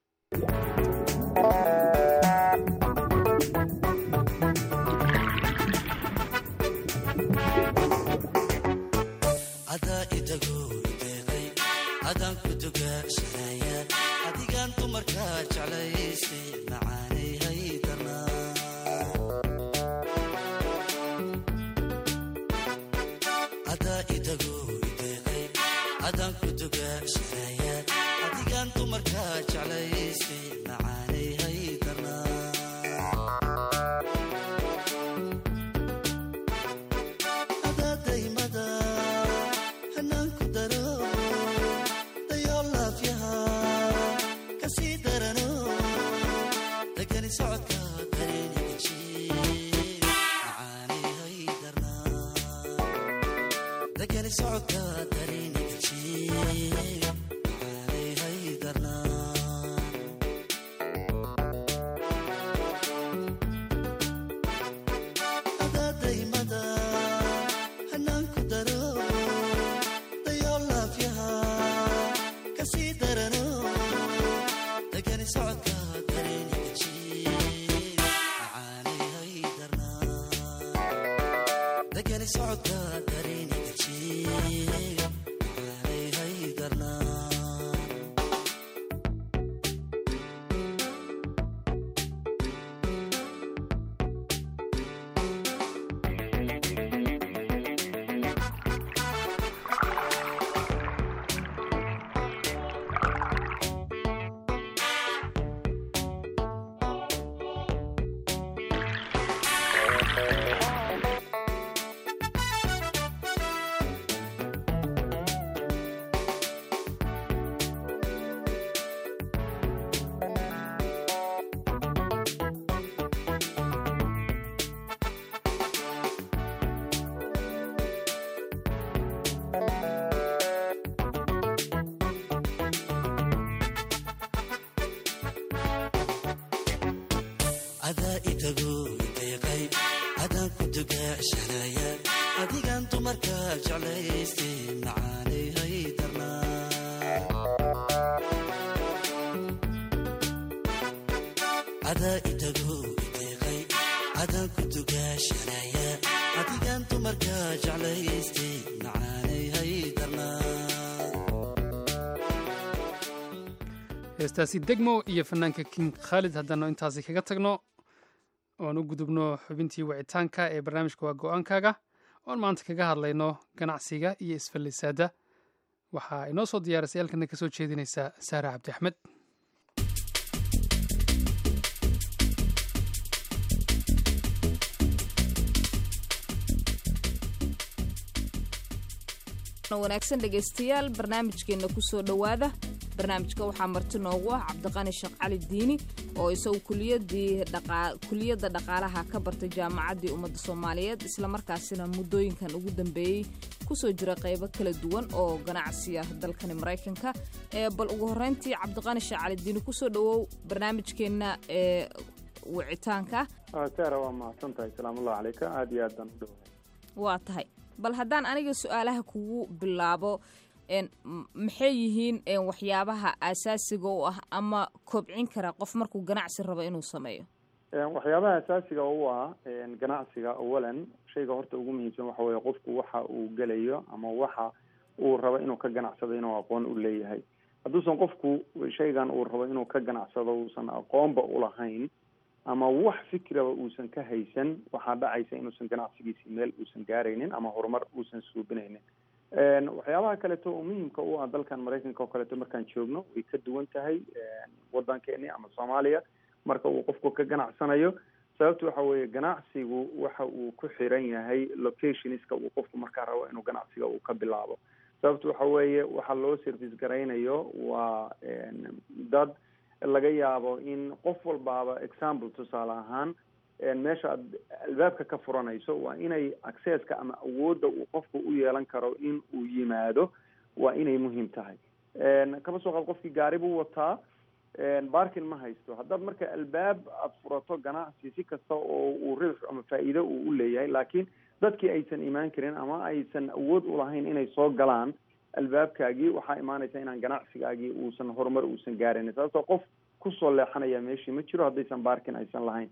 adaan ku dugaashanaya adigaan dumarkaa jeclaystay macaanay haydarnaadaa idago ideeqay adaan ku dugaashanaya adigaan dumarkaa jeclaystay macaanay haydarnaa socodka dareeniga jiega aanay haydarnaa jeclaystay macaanay hay darnaa adaa itago ideeqay adaan ku dugaashanaya adigaan dumarka jeclaystay macaanay hay darnaa heestaasi degmo iyo fanaanka king khaalid haddaanu intaasi kaga tagno oan u gudubno xubintii wicitaanka ee barnaamijka waa go-aankaaga oan maanta kaga hadlayno ganacsiga iyo isfallisaada waxaa inoo soo diyaarisay halkana ka soo jeedinaysa saare cabdi axmed wanaagsan dhegaystayaal barnaamijkeenna kusoo dhowaada barnaamijka waxaa marti noogu ah cabdiqani sheekh cali diini oo isagu kuliyadda dhaqaalaha ka bartay jaamacaddii ummadda soomaaliyeed islamarkaasina muddooyinkan ugu dambeeyey kusoo jira qaybo kala duwan oo ganacsiya dalkani maraykanka bal ugu horreyntii cabdiqani sheekh cali diini kusoo dhowow barnaamijkeenna ee wicitaanka saara waa mahadsan tahay salaamullahi calayka aada iyo aad baan u dhowahay waa tahay bal haddaan aniga su-aalaha kugu bilaabo maxay yihiin waxyaabaha asaasiga u ah ama kobcin kara qof markuu ganacsi rabo inuu sameeyo waxyaabaha asaasiga u ah ganacsiga awalan shayga horta ugu muhiimsan waxa weeye qofku waxa uu gelayo ama waxa uu rabo inuu ka ganacsado inuu aqoon u leeyahay hadduusan qofku shaygan uu rabo inuu ka ganacsado uusan aqoonba ulahayn ama wax fikraba uusan ka haysan waxaa dhacaysa inuusan ganacsigiisi meel uusan gaaraynin ama horumar uusan suubinaynin waxyaabaha kaleeto oo muhiimka u ah dalkan maraykanka oo kaleeto markaan joogno way ka duwan tahay wadankeeni ama soomaaliya marka uu qofku ka ganacsanayo sababta waxa weeye ganacsigu waxa uu ku xiran yahay locationska uu qofku markaa rabo inuu ganacsiga uu ka bilaabo sababta waxa weeye waxa loo service garaynayo waa dad laga yaabo in qof walbaaba example tusaale ahaan meesha aad albaabka ka furanayso waa inay accesska ama awoodda uu qofku u yeelan karo in uu yimaado waa inay muhiim tahay kaba soo qaad qofkii gaari buu wataa barkin ma haysto haddaad marka albaab aada furato ganacsi si kasta oo uu ribx ama faa'iido uu u leeyahay laakiin dadkii aysan imaan karin ama aysan awood ulahayn inay soo galaan albaabkaagii waxaa imaanaysa inaan ganacsigaagii uusan horumar uusan gaarayn sababtoo qof kusoo leexanaya meeshii ma jiro haddaysan barkin aysan lahayn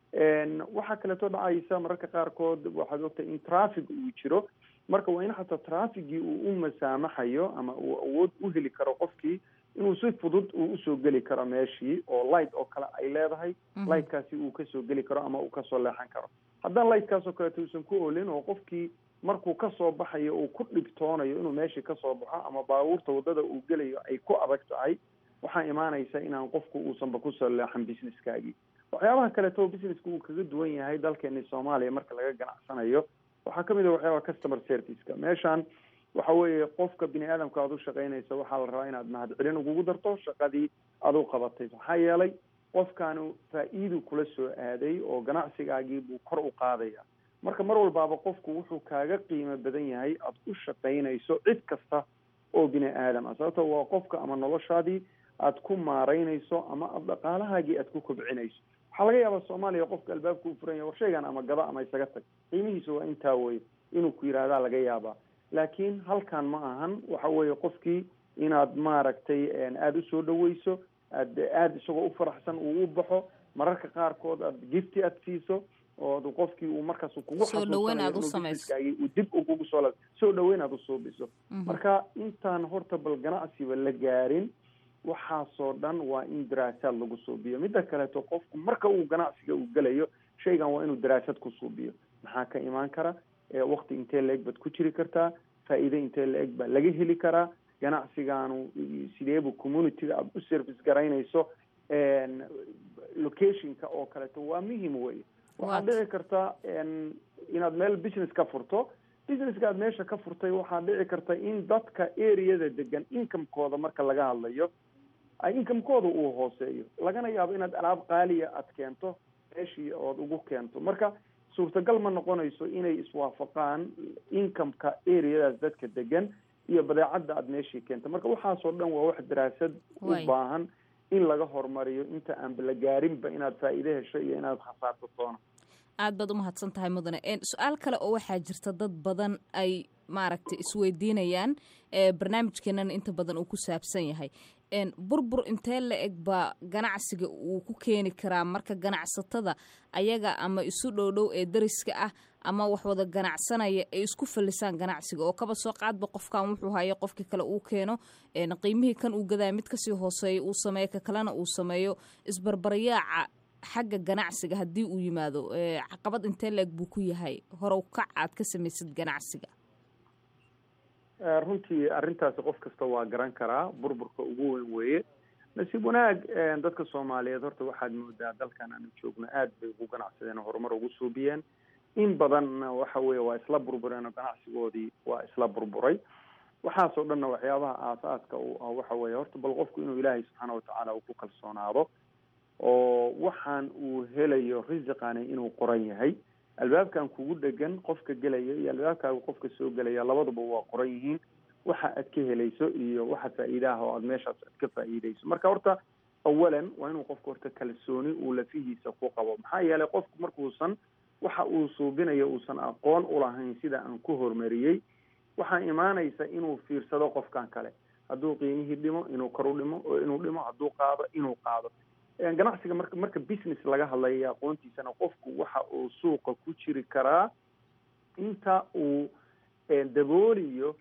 waxaa kaleeto dhacaysa mararka qaarkood waxaad ogtahay in traffic uu jiro marka waa in xataa trafficgii uu u masaamaxayo ama uu awood u heli karo qofkii inuu si fudud uu usoo geli karo meeshii oo light oo kale ay leedahay lightkaasi uu kasoo geli karo ama uu kasoo leexan karo haddaan lightkaas oo kaleeto uusan ku olin oo qofkii markuu kasoo baxayo uu ku dhibtoonayo inuu meeshii kasoo baxo ama baabuurta wadada uu gelayo ay ku adag tahay waxaa imaanaysa inaan qofku uusanba kusoo leexan businesskaagii waxyaabaha kaleeto businesska uu kaga duwan yahay dalkeeni soomaaliya marka laga ganacsanayo waxaa kamid a waxyaabaha customer serviceka meeshan waxa weeye qofka bini aadamka aad u shaqaynaysa waxaa la rabaa inaad mahadcelin ugugu darto shaqadii aad u qabatay maxaa yeelay qofkaanu faa-iidu kula soo aaday oo ganacsigaagii buu kor u qaadaya marka mar walbaaba qofku wuxuu kaaga qiimo badan yahay aada u shaqaynayso cid kasta oo bini aadam ah sababto waa qofka ama noloshaadii aad ku maaraynayso ama aad dhaqaalahaagii aad ku kobcinayso waxaa laga yaabaa soomaaliya qofka albaabka u furan yahay war shaygan ama gada ama isaga tag qiimihiisa waa intaa weye inuu ku yidhaahdaa laga yaabaa laakiin halkan ma ahan waxa weeye qofkii inaad maaragtay aada usoo dhaweyso aad aada isagoo u faraxsan uu u baxo mararka qaarkood aad gifti aad siiso oo qofkii uu markaas kugu Soo dhaweyn aad u samayso. uu dib ugugu soo la soo dhaweyn aad usuubiso marka intaan horta bal ganacsiba la gaarin waxaasoo dhan waa in daraasaad lagu suubiyo midda kaleeto qofku marka uu ganacsiga uu gelayo shaygan waa inuu daraasad ku suubiyo maxaa ka imaan kara wakti intee la-eg baad ku jiri kartaa faa'iide intee la-eg baa laga heli karaa ganacsigaanu sideebu communityga aada u service garaynayso locationka oo kaleeto waa muhim wey waxaad dhici karta inaad meel business ka furto businesska aad meesha ka furtay waxaa dhici karta in dadka areada degan incomekooda marka laga hadlayo incomekooda uu hooseeyo lagana yaabo inaad alaab qaaliya aad keento meeshii ood ugu keento marka suurtagal ma noqonayso inay iswaafaqaan incomeka areadaas dadka degan iyo badeecadda aad meeshii keento marka waxaasoo dhan waa wax daraasad u Waay. baahan in laga horumariyo inta aanba la gaarinba inaad faa'iide hesho iyo inaad khasaarto toona aad baad u mahadsan tahay mudane Een, su-aal kale oo waxaa jirta dad badan ay maaragtay isweydiinayaan barnaamijkeenana inta badan uu ku saabsan yahay burbur intee la eg baa ganacsiga uu ku keeni karaa marka ganacsatada ayaga ama isu dhowdhow ee dariska ah ama wax wada ganacsanaya ay isku fallisaan ganacsiga oo kaba soo qaadba qofkan wuxuu hayo qofkii kale uu keeno qiimihii kan uu gadaya mid kasii hooseeya uu sameeyo ka kalena uu sameeyo isbarbaryaaca xagga ganacsiga haddii uu yimaado caqabad intee la eg buu ku yahay horow kac aad ka samaysid ganacsiga runtii arrintaasi qof kasta waa garan karaa burburka ugu weyn weeye nasiib wanaag dadka soomaaliyeed horta waxaad moodaa dalkan aanu joogno aad bay ugu ganacsadeen oo horumar ugu suubiyeen in badanna waxa weeye waa isla burbureen oo ganacsigoodii waa isla burburay waxaasoo dhanna waxyaabaha aasaaska u ah waxa weeye horta bal qofku inuu ilaahay subxaana watacaala uu ku kalsoonaado oo waxaan uu helayo risiqani inuu qoran yahay albaabkan kugu dhegan qofka gelaya iyo albaabkaaga qofka soo gelaya labaduba waa qoran yihiin waxa aad ka helayso iyo waxa faa'iidaha oo aad meeshaas aad ka faa'iidayso marka horta awalan waa inuu qofku horta kalsooni uu lafihiisa ku qabo maxaa yeelay qofku markuusan waxa uu suubinayo uusan aqoon ulahayn sida aan ku horumariyey waxaa imaanaysa inuu fiirsado qofkan kale hadduu qiimihii dhimo inuu kor u dhimo oo inuu dhimo hadduu qaado inuu qaado ganacsiga marka marka business laga hadlayo aqoontiisana qofku waxa uu suuqa ku jiri karaa inta uu dabooliyo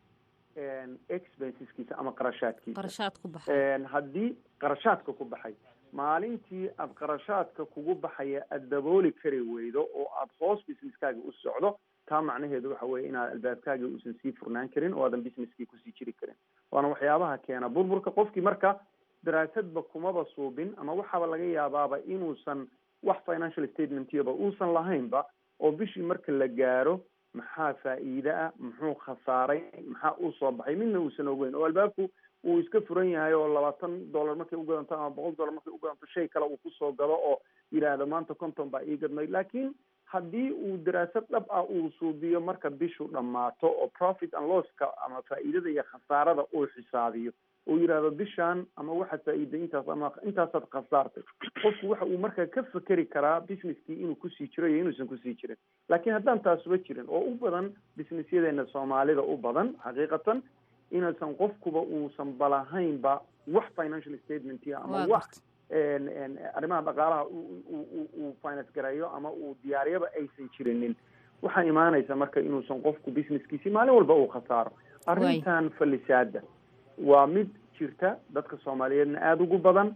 expenseskiisa ama qarashaadkiisa qarashaad ku baxay haddii qarashaadka ku baxay maalintii aad qarashaadka kugu baxaya aada dabooli kari weydo oo aada hoos businesskaaga u socdo taa macnaheedu waxa weeye inaad albaabkaaga uusan sii furnaan karin oo aadan businesskii kusii jiri karin waana waxyaabaha keena burburka qofkii marka daraasadba kumaba suubin ama waxaaba laga yaabaaba inuusan wax financial statementiyaba uusan lahaynba oo bishii marka la gaaro maxaa faa'iide ah muxuu khasaaray maxaa uu soo baxay midna uusan ogeyn oo albaabku uu iska furan yahay oo labaatan dollar markay u gadanto ama boqol dollar markay u gadanto shay kale uu kusoo gado oo yidhaahdo maanta konton baa ii gadmay laakiin haddii uu daraasad dhab ah uu suubiyo marka bishu dhammaato oo profit and losska ama faa'iidada iyo khasaarada uu xisaabiyo uu yidhaahdo bishaan ama waxaad faa'iiday intaas ama intaasaad khasaartay qofku waxa uu markaa ka fekeri karaa businesskii inuu kusii jiro iyo inuusan kusii jirin laakiin haddaan taasuba jirin oo u badan businessyadeena soomaalida u badan xaqiiqatan inuusan qofkuba uusan balahaynba wax financial statement ama wax arrimaha dhaqaalaha uu finance gareeyo ama uu diyaariyaba aysan jirinin waxaa imaanaysa marka inuusan qofku businesskiisi maalin walba uu khasaaro arrintan fallisaada waa mid jirta dadka soomaaliyeedna aada ugu badan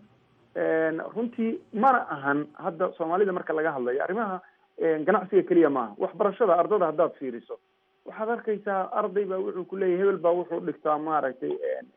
runtii mana ahan hadda soomaalida marka laga hadlayo arrimaha ganacsiga keliya maaha waxbarashada ardada haddaad fiiriso waxaad arkaysaa arday baa wuxuu ku leeyahy hebel baa wuxuu dhigtaa maaragtay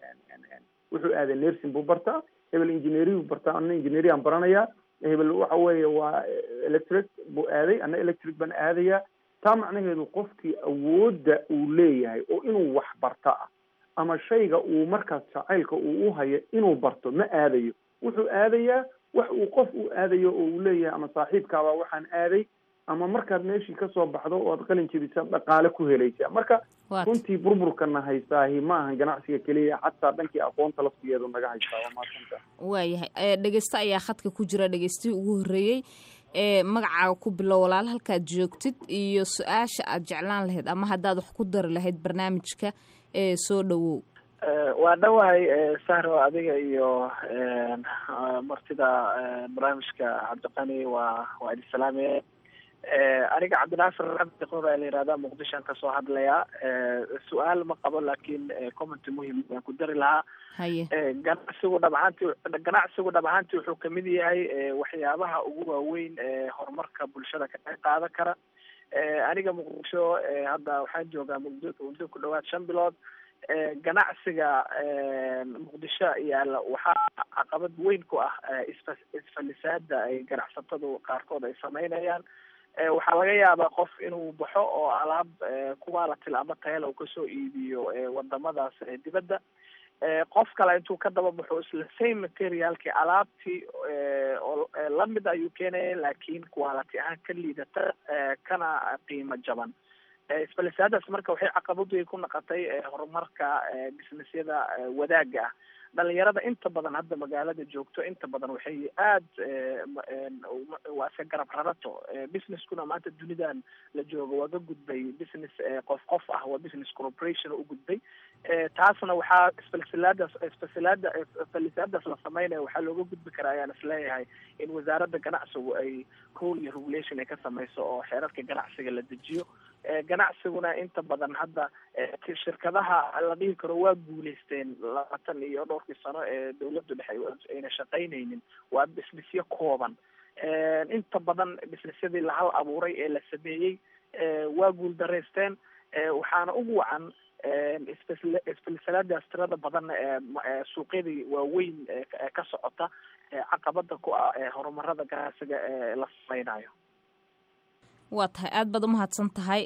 wuxuu aaday nursing buu bartaa hebel engineering buu bartaa ana engineering baranayaa hebel waxa weeye waa electric buu aaday ana electric baan aadayaa taa macnaheedu qofkii awoodda uu leeyahay oo inuu wax barta ah ama shayga uu markaas jacaylka uu u hayo inuu barto ma aadayo wuxuu aadayaa wax uu qof u aadayo oo uu leeyahay ama saaxiibkaabaa waxaan aaday ama markaad meeshii kasoo baxdo oo aad qalin jebisa dhaqaale ku helaysaa marka runtii burburkana haystaahi ma ahan ganacsiga keliya xataa dhankii aqoonta laftigeedu naga haystaa waa maasanta waayahay dhegeyste ayaa khadka ku jira dhegeystihii ugu horreeyey ee magacaaga ku bilow walaal halkaad joogtid iyo su-aasha aad jeclaan lahayd ama haddaad wax ku dari lahayd barnaamijka ee soo dhowow waa dhawahay sahro adiga iyo martida barnaamijka cabdiqani waa waa idin salaamaya aniga cabdinaasir abdiqur baa la yihahdaa muqdishoan kasoo hadlayaa su-aal ma qabo laakiin commenty muhim baan ku dari lahaa ganacsigu dhabahaanti ganacsigu dhabahaanti wuxuu kamid yahay waxyaabaha ugu waaweyn ee horumarka bulshada ka qayb qaadan kara aniga muqdisho hadda waxaan joogaa muddo muddo ku dhawaad shan bilood ganacsiga muqdisho yaalla waxaa caqabad weyn ku ah isfa isfalisaada ay ganacsatadu qaarkood ay sameynayaan waxaa laga yaabaa qof inuu baxo oo alaab quality ama tayala uu kasoo iibiyo wadamadaas dibadda qof kale intuu ka daba baxo isla same materialki alaabtii oo lamid ayuu keenaya laakiin quality ahaan ka liidata kana qiimo jaban isbalisaadaas marka waxay caqabad weyn ku noqotay horumarka businessyada wadaagga ah dhalinyarada inta badan hadda magaalada joogto inta badan waxay aad waa iska garab rarato businesskuna maanta dunidan la joogo waa ka gudbay business qof qof ah waa business corporation u gudbay taasna waxaa isfalsilaadaas isfalsilaada isfalsilaadaas la sameynaya waxaa looga gudbi karaa ayaan isleeyahay in wasaaradda ganacsigu ay rule iyo regulation ay ka sameyso oo xeerarka ganacsiga la dejiyo ganacsiguna inta badan hadda shirkadaha la dhihi karo waa guuleysteen labaatan iyo dhowrkii sano ee dawladdu dhexe ayna shaqaynaynin waa businessyo kooban inta badan businessyadii la hal abuuray ee la sameeyey waa guuldaraysteen waxaana ugu wacan isfilsalaadaas tirada badan ee suuqyadii waaweyn ka socota caqabada ku ah horumarada ganacsiga ee la sameynayo waa tahay aada baad umahadsan tahay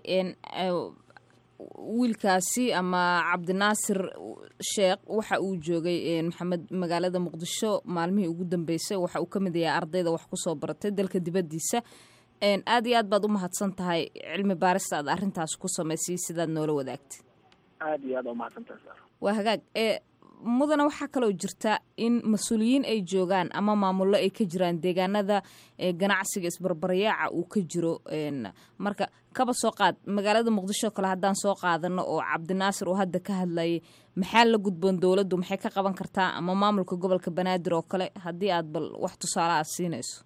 wiilkaasi ama cabdinaasir sheekh waxa uu joogay maxamed magaalada muqdisho maalmihii ugu dambeysay waxa uu ka mid yahay ardayda wax kusoo baratay dalka dibaddiisa aada iyo aad baad umahadsan tahay cilmi baarista aad arrintaas ku samaysay sidaad noola wadaagtay aada iyo aad umahadsantahay waa hagaag mudana waxaa kaloo jirta in mas-uuliyiin ay joogaan ama maamullo ay ka jiraan deegaanada ganacsiga isbarbaryaaca uu ka jiro marka kaba soo qaad magaalada muqdisho kale haddaan soo qaadano oo cabdinaasir uu hadda ka hadlayay maxaa la gudboon dowladdu maxay ka qaban kartaa ama maamulka gobolka banaadir oo kale haddii aad bal wax tusaale aad siinayso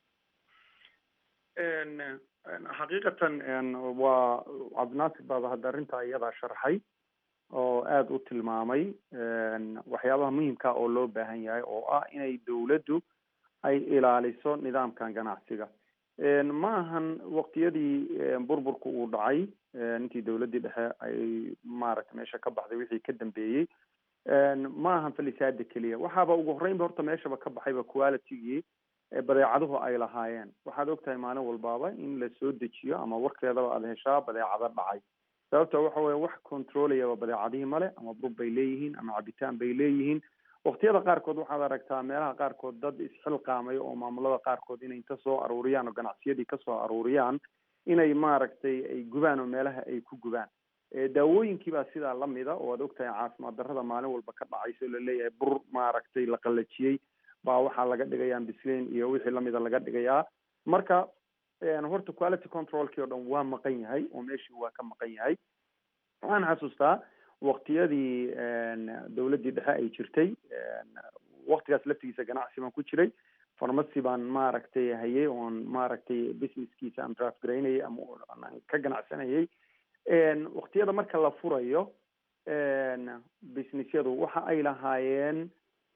xaqiiqatan waa cabdinaasir baaba hadda arrintaa iyadaa sharxay oo aada u tilmaamay waxyaabaha muhimka oo loo baahan yahay oo ah inay dawladdu ay ilaaliso nidaamkan ganacsiga ma ahan waqtiyadii burburka uu dhacay intii dawladdii dhexe ay maaragtay meesha ka baxday wixii ka dambeeyey ma ahan falisaada keliya waxaaba ugu horreynba horta meeshaba ka baxayba qualitygii badeecaduhu ay lahaayeen waxaad ogtahay maalin walbaaba in la soo dejiyo ama warkeedaba aada heshaa badeecado dhacay sababta waxa weye wax controlayaba badeecadihii male ama bur bay leeyihiin ama cabitaan bay leeyihiin waqtiyada qaarkood waxaad aragtaa meelaha qaarkood dad isxilqaamay oo maamulada qaarkood inay inta soo aruuriyaan oo ganacsiyadii kasoo aruuriyaan inay maaragtay ay gubaan oo meelaha ay ku gubaan daawooyinkii baa sidaa lamida oo aad ogtahay caafimaad darrada maalin walba ka dhacaysa oo laleeyahay bur maaragtay la qalajiyey baa waxaa laga dhigayaa bislain iyo wixii lamida laga dhigayaa marka horta quality controlkii o dhan waa maqan yahay oo meeshii waa ka maqan yahay waxaan xasuustaa waqtiyadii dawladdii dhexe ay jirtay waqtigaas laftigiisa ganacsi baan ku jiray farmacy baan maaragtay hayay oon maaragtay businesskiisa aan draft garaynayay ama aan ka ganacsanayay waqtiyada marka la furayo businessyadu waxa ay lahaayeen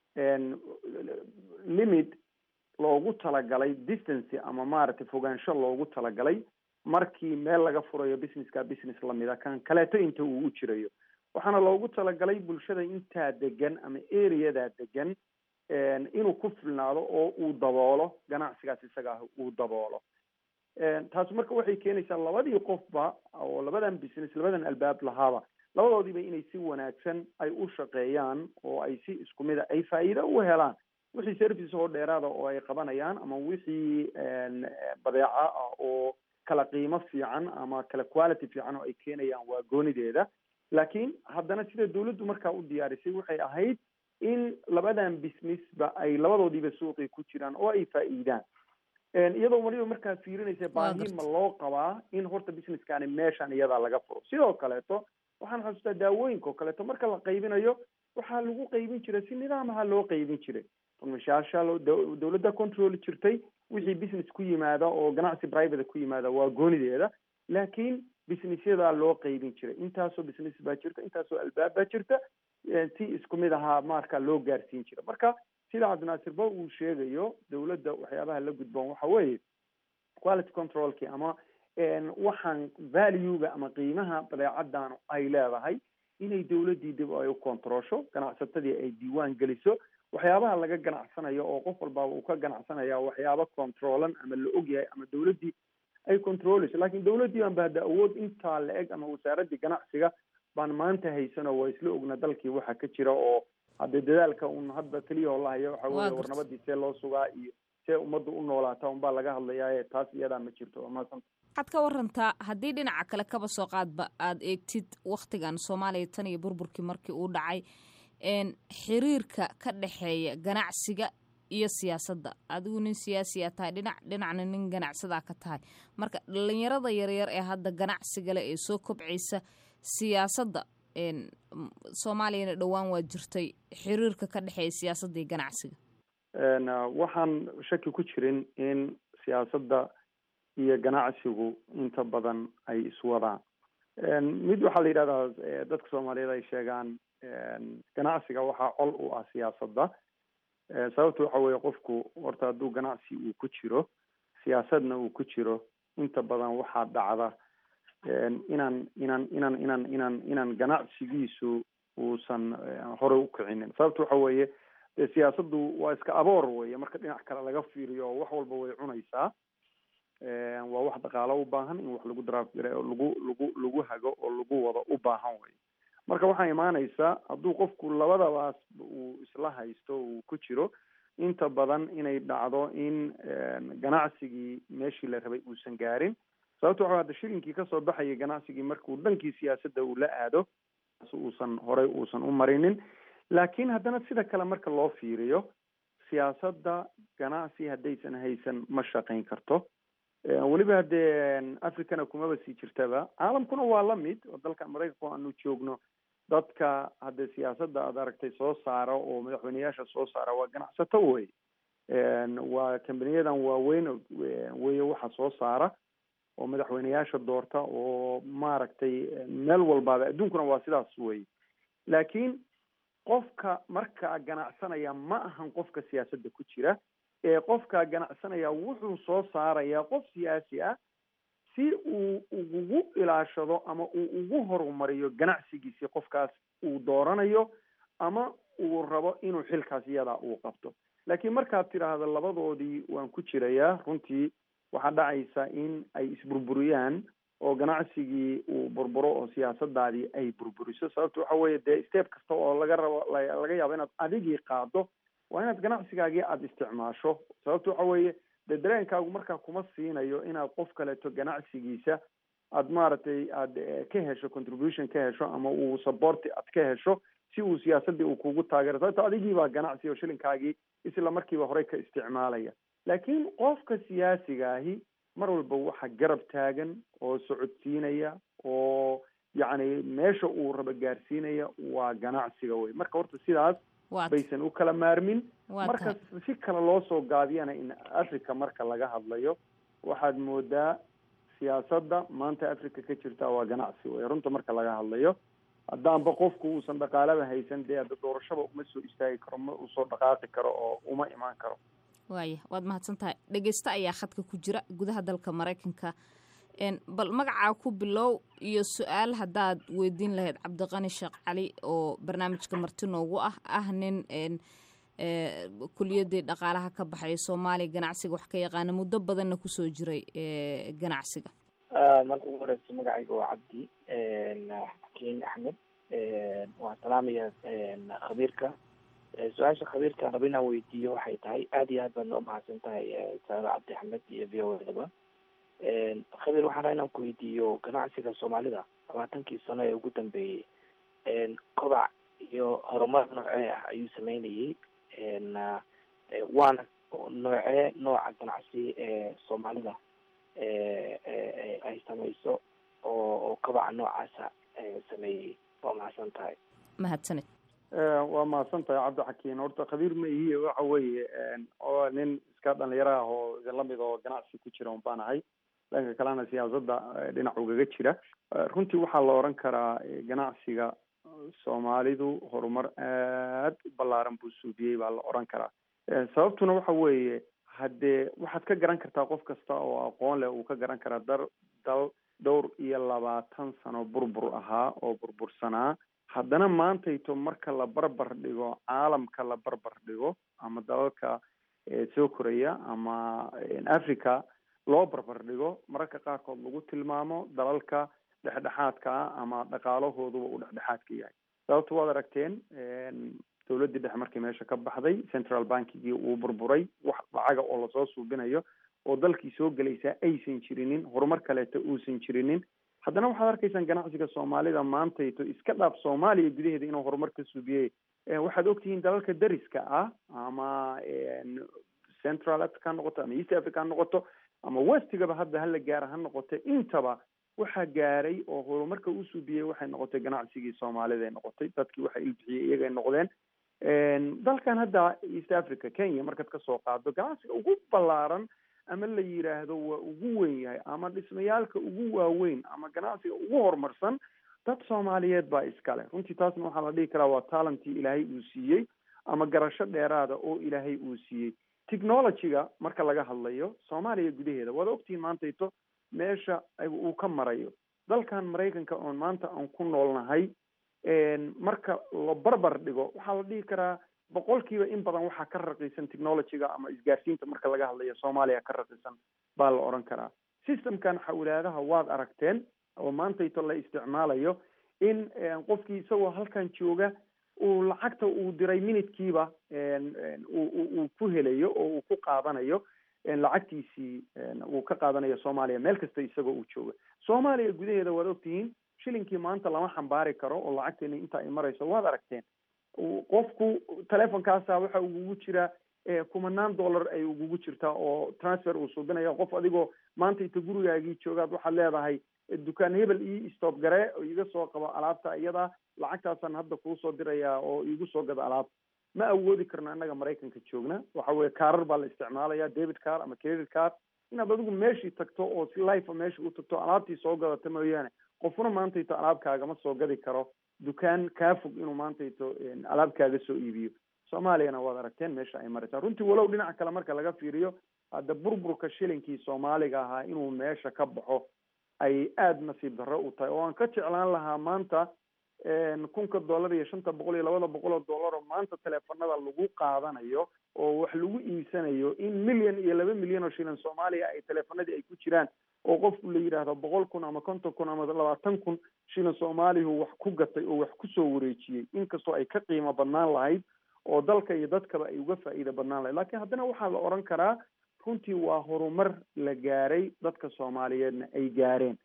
limit loogu talagalay distance ama maaragtay fogaansho loogu talagalay markii meel laga furayo businesska business lamida kan kaleeto inta uu u jirayo waxaana loogu talagalay bulshada intaa degan ama areadaa degan inuu ku filnaado oo uu daboolo ganacsigaas isaga ah uu daboolo taasi marka waxay keenaysaa labadii qofba oo labadan business labadan albaab lahaaba labadoodiiba inay si wanaagsan ay u shaqeeyaan oo ay si isku mida ay faa'iido u helaan wixii service oo dheeraada oo ay qabanayaan ama wixii badeeca ah oo kala qiimo fiican ama kala quality fiican oo ay keenayaan waa goonideeda laakiin haddana sida dawladdu markaa u diyaarisay waxay ahayd in labadan businessba ay labadoodiiba suuqii ku jiraan oo ay faa'iidaan iyadoo waliba markaa fiirinaysa baahi ma loo qabaa in horta businesskani meeshan iyadaa laga furo sidoo kaleeto waxaan xasuustaa daawooyinka oo kaleeto marka la qaybinayo waxaa lagu qaybin jiray si nidaamaha loo qaybin jiray farmashaasha dawladda control jirtay wixii business ku yimaada oo ganacsi private ku yimaada waa goonideeda laakiin businessyada loo qaybin jiray intaasoo business baa jirta intaasoo albaab baa jirta si isku mid ahaa marka loo gaarsiin jira marka sida cabdinaasir ba uu sheegayo dawladda waxyaabaha la gudboon waxa weeye quality controlki ama waxaan valuega ama qiimaha badeecadan ay leedahay inay dawladdii dib ay u controlsho ganacsatadii ay diiwaan geliso waxyaabaha laga ganacsanayo oo qof walbaaba uu ka ganacsanaya waxyaaba controlan ama la ogyahay ama dawladdii ay controleyso lakin dawladdii baan ba hadda awood intaa la eg ama wasaaraddii ganacsiga baan maanta haysano waa isla ogna dalkii waxa ka jira oo hadde dadaalka un hadda keliya oo lahayo waxa weye war nabadii see loo sugaa iyo see ummadda u noolaata unbaa laga hadlayaa taas iyadaa ma jirto waa mahadsan waxaad ka warantaa haddii dhinaca kale kaba soo qaadba aad eegtid wakhtigan soomaaliya tan iyo burburkii markii uu dhacay xiriirka ka dhexeeya ganacsiga iyo siyaasadda adigu nin siyaasiya tahay dhinac dhinacna nin ganacsadaa ka tahay marka dhalinyarada yaryar ee hadda ganacsiga leh ee soo kobcaysa siyaasadda soomaaliyana dhowaan waa jirtay xiriirka ka dhexeeya siyaasadda iyo ganacsiga waxaan shaki ku jirin in siyaasadda iyo ganacsigu inta badan ay iswadaan mid waxaa la yidhahdaa dadka soomaaliyeed ay sheegaan ganacsiga waxaa col u ah siyaasadda sababta waxa weeye qofku horta hadduu ganacsi uu ku jiro siyaasadna uu ku jiro inta badan waxaa dhacda inaan inaan inaan inaan inaan inaan ganacsigiisu uusan horey u kicinin sababta waxa weeye dee siyaasaddu waa iska aboor weye marka dhinac kale laga fiiriyo wax walba way cunaysaa waa wax dhaqaalo u baahan in wax lagu daraafgare oo lagu lagu lagu hago oo lagu wado u baahan wey marka waxaa imaanaysaa hadduu qofku labadabaas uu isla haysto uu ku jiro inta badan inay dhacdo in ganacsigii meeshii la rabay uusan gaarin sababta waxa hadda shilinkii kasoo baxayay ganacsigii markuu dhankii siyaasadda uu la aado uusan horey uusan u marinin laakiin haddana sida kale marka loo fiiriyo siyaasadda ganacsi haddaysan haysan ma shaqayn karto weliba haddee africana kumaba sii jirtaba caalamkuna waa lamid oo dalka maraykanka aanu joogno dadka hadde siyaasadda aad aragtay soo saara oo madaxweyneyaasha soo saara waa ganacsato wey waa kambaniyadan waaweyn weye waxa soo saara oo madaxweyneyaasha doorta oo maaragtay meel walbaaba adduunkuna waa sidaas wey laakiin qofka markaa ganacsanaya ma ahan qofka siyaasadda ku jira ee qofkaa ganacsanaya wuxuu soo saarayaa qof siyaasi ah si uu ugu ilaashado ama uu ugu horumariyo ganacsigiisii qofkaas uu dooranayo ama uu rabo inuu xilkaas iyadaa uu qabto laakiin markaad tidhaahdo labadoodii waan ku jirayaa runtii waxaa dhacaysa in ay isburburiyaan oo ganacsigii uu burburo oo siyaasadaadii ay burburiso sababta waxa weeye dee step kasta oo laga rabo laga yaabo inaad adigii qaado waa inaad ganacsigaagii aada isticmaasho sababta waxa weeye dee dareenkaagu markaa kuma siinayo inaad qof kaleeto ganacsigiisa aad maaragtay aad ka hesho contribution ka hesho ama uu supporti aad ka hesho si uu siyaasadii uu kugu taageero sababta adigii baa ganacsi oo shilinkaagii isla markiiba horey ka isticmaalaya laakiin qofka siyaasiga ahi mar walba waxa garab taagan oo socodsiinaya oo yacni meesha uu raba gaarsiinaya waa ganacsiga wey marka horta sidaas baysan u kala maarmin marka si kale loo soo gaabiyana in africa marka laga hadlayo waxaad moodaa siyaasadda maanta africa ka jirta waa ganacsi wey runta marka laga hadlayo haddaanba qofku uusan dhaqaalaba haysan dee hadda doorashaba uma soo istaagi karo ma usoo dhaqaaqi karo oo uma imaan karo waaya waad mahadsan tahay dhegeysta ayaa khadka ku jira gudaha dalka maraykanka bal magacaa ku bilow iyo su-aal haddaad weydiin lahayd cabdiqani sheekh cali oo barnaamijka marti noogu ah ah nin kuliyadii dhaqaalaha ka baxaya soomaaliya ganacsiga wax ka yaqaana muddo badanna kusoo jiray ganacsiga marka ugu horeysa magacayga waa cabdi xakiin axmed waan salaamaya khabiirka su-aasha khabiirkaan raba inaan weydiiyo waxay tahay aada iyo aad baad noo mahadsan tahay saaro cabdi axmed iyo v o daba khabiir waxaan rabaa inaan ku weydiiyo ganacsiga soomaalida labaatankii sano ee ugu dambeeyey kobac iyo horumar noocee ah ayuu sameynayay waana noocee nooca ganacsi ee soomaalida ay samayso oo oo kobaca noocaasa sameeyey waa mahadsan tahay mahadsaned waa mahadsan tahay cabdixakiin horta khabiir ma ihiye waxa weeye oo nin iska dhalinyaro ah oo lamid oo ganacsi ku jira un baan ahay dhanka kalena siyaasadda dhinac ugaga jira runtii waxaa la oran karaa ganacsiga soomaalidu horumar aad u ballaaran buu suudiyey baa la oran karaa sababtuna waxa weeye haddee waxaad ka garan kartaa qof kasta oo aqoon leh uu ka garan karaa dar dal dhowr iyo labaatan sano burbur ahaa oo burbursanaa haddana maantayto marka la barbar dhigo caalamka la barbar dhigo ama dalalka soo koraya ama africa loo barbar dhigo mararka qaarkood lagu tilmaamo dalalka dhexdhexaadka ah ama dhaqaalahooduba uu dhexdhexaadka yahay sababta waad aragteen dowladdii dhexe markii meesha ka baxday central bankigii uu burburay wax lacaga oo lasoo suubinayo oo dalkii soo gelaysaa aysan jirinin horumar kaleeto uusan jirinin haddana waxaad arkaysaan ganacsiga soomaalida maantayto iska dhaaf soomaaliya gudaheeda inuu horumar ka subiyey waxaad ogtihiin dalalka dariska ah ama central africa ha noqoto ama east africa ha noqoto ama westigaba hadda hala gaara ha noqoto intaba waxaa gaaray oo horumarka u subiyey waxay noqotay ganacsigii soomaalida ay noqotay dadkii waxa ilbixiyey iyagay noqdeen dalkan hadda east africa kenya markaad kasoo qaado ganacsiga ugu ballaaran ama la yiraahdo waa ugu weyn yahay ama dhismayaalka ugu waaweyn ama ganacsiga ugu horumarsan dad soomaaliyeed baa iskale runtii taasna waxaa la dhihi karaa waa talentii ilaahay uu siiyey ama garasho dheeraada oo ilaahay uu siiyey technologyga marka laga hadlayo soomaaliya gudaheeda waad ogtihiin maantayto meesha uu ka marayo dalkan maraykanka oon maanta aan ku noolnahay marka la barbar dhigo waxaa la dhihi karaa boqolkiiba in badan waxaa ka raqiisan technologyga ama isgaarsiinta marka laga hadlayo soomaaliya ka raqiisan baa la odhan karaa systemkan xawlaadaha waad aragteen oo maantayto la isticmaalayo in qofkii isagoo halkan jooga uu lacagta uu diray minidkiiba uu ku helayo oo uu ku qaadanayo lacagtiisii uu ka qaadanayo soomaaliya meel kasta isagoo uu jooga soomaaliya gudaheeda waad ogtihiin shilinkii maanta lama xambaari karo oo lacagteeni inta ay marayso waad aragteen qofku telefonkaasa waxa ugugu jira kumanaan dollar ay ugugu jirtaa oo transfer uu suubinaya qof adigoo maanta inta gurigaagii joogaad waxaad leedahay dukaan hebel ii stop gare oo iga soo qabo alaabta iyada lacagtaasaan hadda kuu soo dirayaa oo iigu soo gado alaabta ma awoodi karno annaga maraykanka joogna waxa weye kaarar baa la isticmaalaya david car ama credit car inaad adigu meeshii tagto oo si life meesha u tagto alaabtii soo gadata mooyaane qofna maantayto alaabkaagama soo gadi karo dukaan kaa fog inuu maantayto alaabkaaga soo iibiyo soomaaliyana waad aragteen meesha ay maraysaa runtii walow dhinaca kale marka laga fiiriyo hadda burburka shilinkii soomaaliga ahaa inuu meesha ka baxo ay aada nasiib darro u tahay oo aan ka jeclaan lahaa maanta kunka dollar iyo shanta boqol iyo labada boqol oo dollar oo maanta teleefanada lagu qaadanayo oo wax lagu iibsanayo in milyan iyo laba milyan oo shilin soomaaliya ay teleefanadii ay ku jiraan oo qofku la yidhaahdo boqol kun ama konton kun ama labaatan kun shilin soomaalihu wax ku gatay oo wax kusoo wareejiyey inkastoo ay ka qiimo badnaan lahayd oo dalka iyo dadkaba ay uga faa'iida badnaan lahayd lakiin haddana waxaa la odhan karaa runtii waa horumar la gaaray dadka soomaaliyeedna ay gaareen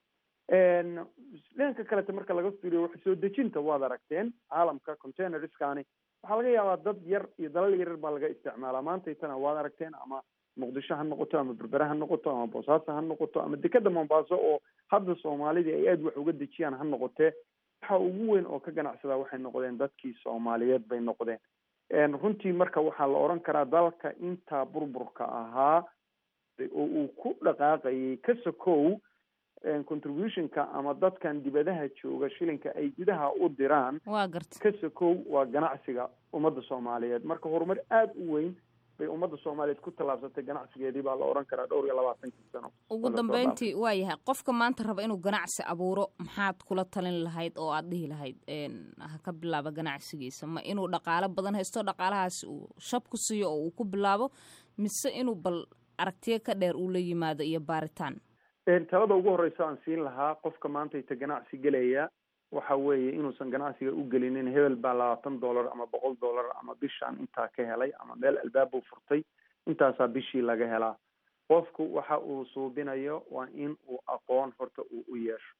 dhanka kaleta marka laga fiiriyo wax soo dejinta waad aragteen caalamka containerskani waxaa laga yaabaa dad yar iyo dalal yaryar baa laga isticmaalaa maantaytana waad aragteen ama muqdisho ha noqoto ama berbere ha noqoto ama boosaaso ha noqoto ama dekeda mombaaso oo hadda soomaalidii ay aada wax uga dejiyaan ha noqotee waxa ugu weyn oo ka ganacsadaa waxay noqdeen dadkii soomaaliyeed bay noqdeen runtii marka waxaa la odhan karaa dalka intaa burburka ahaa oo uu ku dhaqaaqayay ka sokow contributionka ama dadkan dibadaha jooga shilinka ay gudaha u diraan waa garta ka sokow waa ganacsiga ummadda soomaaliyeed marka horumar aada u weyn bay ummadda soomaaliyeed ku tallaabsatay ganacsigeedii baa la odhan karaa dhowr iyo labaatankii sano ugu dambeyntii waa yahay qofka maanta raba inuu ganacsi abuuro maxaad kula talin lahayd oo aad dhihi lahayd ha ka bilaabo ganacsigiisa ma inuu dhaqaalo badan haysto dhaqaalahaasi uu shab ku siiyo oo uu ku bilaabo mise inuu bal aragtiyo ka dheer uu la yimaado iyo baaritaan talada ugu horeysa aan siin lahaa qofka maantayta ganacsi gelaya waxa weeye inuusan ganacsiga u gelinin hebel baa labaatan dollar ama boqol dollar ama bishaan intaa ka helay ama meel albaab uu furtay intaasaa bishii laga helaa qofku waxa uu suubinayo waa in uu aqoon horta uu u yeesho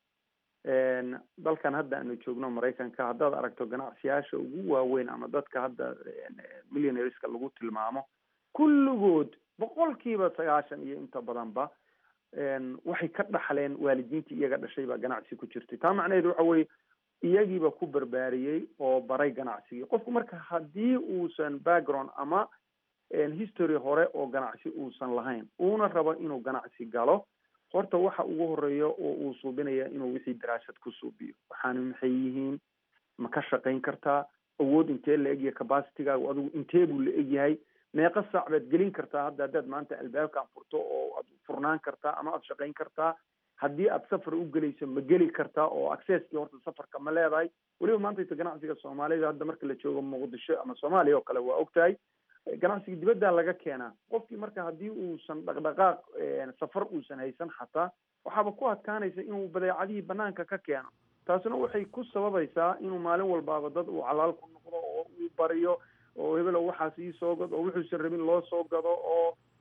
dalkan hadda aanu joogno maraykanka haddaad aragto ganacsiyyaasha ugu waaweyn ama dadka hadda millionaireska lagu tilmaamo kulligood boqolkiiba sagaashan iyo inta badanba waxay ka dhaxleen waalidiintii iyaga dhashay baa ganacsi ku jirtay taa macnaheedu waxa weye iyagiiba ku barbaariyey oo baray ganacsigii qofku marka haddii uusan background ama history hore oo ganacsi uusan lahayn uuna rabo inuu ganacsi galo horta waxa ugu horeeya oo uu suubinaya inuu wixii daraasad ku suubiyo waxaana maxay yihiin ma ka shaqayn kartaa awood intee la egyahay capacitygaagu adigu intee buu la egyahay meeqa saac baad gelin kartaa hadda haddaad maanta albaabkan furto oo aad furnaan kartaa ama aad shaqayn kartaa haddii aad safar u gelayso ma geli kartaa oo accesskii horta safarka ma leedahay weliba maantayta ganacsiga soomaalida hadda marka la joogo muqdisho ama soomaaliya oo kale waa ogtahay ganacsiga dibaddaa laga keenaa qofkii marka haddii uusan dhaqdhaqaaq safar uusan haysan xataa waxaaba ku adkaanaysa inuu badeecadihii banaanka ka keeno taasina waxay ku sababaysaa inuu maalin walbaaba dad uu calaal ku noqdo oo uu bariyo oo hebelo waxaas ii soo gado oo wuxuusan rabin loo soo gado oo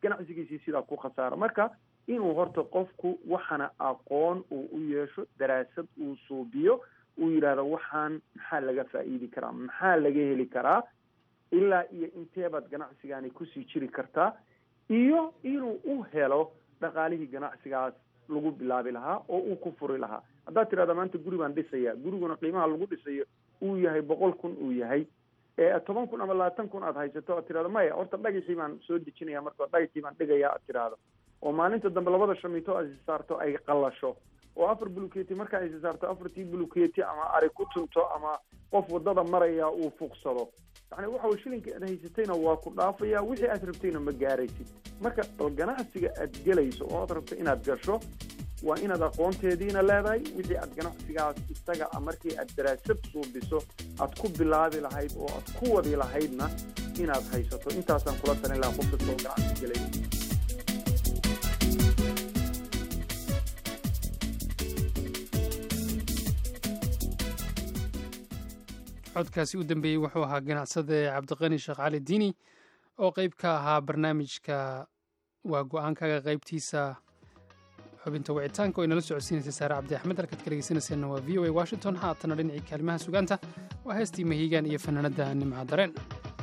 ganacsigiisii sidaa ku khasaara marka inuu horta qofku waxana aqoon uu u yeesho daraasad uu suubiyo uu yidhaahdo waxaan maxaa laga faa'iidi karaa maxaa laga heli karaa ilaa iyo inteebaad ganacsigaani kusii jiri kartaa iyo inuu u helo dhaqaalihii ganacsigaas lagu bilaabi lahaa oo uu ku furi lahaa haddaad tirahda maanta guri baan dhisaya guriguna qiimaha lagu dhisayo uu yahay boqol kun uu yahay ee toban kun ama labaatan kun aad haysato aad tirahdo maya horta dhagaxii baan soo dejinaya marka dhagaxii baan dhigaya aad tirahdo oo maalinta dambe labada shamiito aad is saarto ay qalasho oo afar buluketi marka ay is saarto afartii buluketi ama ari ku tunto ama qof wadada maraya uu fuuqsado yani waxa way shilinka aad haysatayna waa ku dhaafaya wixii aad rabtayna ma gaaraysid marka bal ganacsiga aad gelayso oo aad rabto inaad gasho waa inaad aqoonteediina leedahay wixii aad ganacsigaas isaga a markii aad daraasad suubiso aad ku bilaabi lahayd oo aad ku wadi lahaydna inaad haysato intaasaan kula talin lahaa qof kasta oo ganacsi gelaya codkaasi u dambeeyey wuxuu ahaa ganacsade cabdiqani sheekh cali diini oo qeyb ka ahaa barnaamijka waa go-aankaga qeybtiisa xubinta wicitaanka oo inala socodsiinaysa saare cabdi axmed halkaad ka dhegeysanayseena waa v o a washington haatana dhinacii kaalimaha sugaanta waa heestii mahiigaan iyo fanaanadda nimca dareen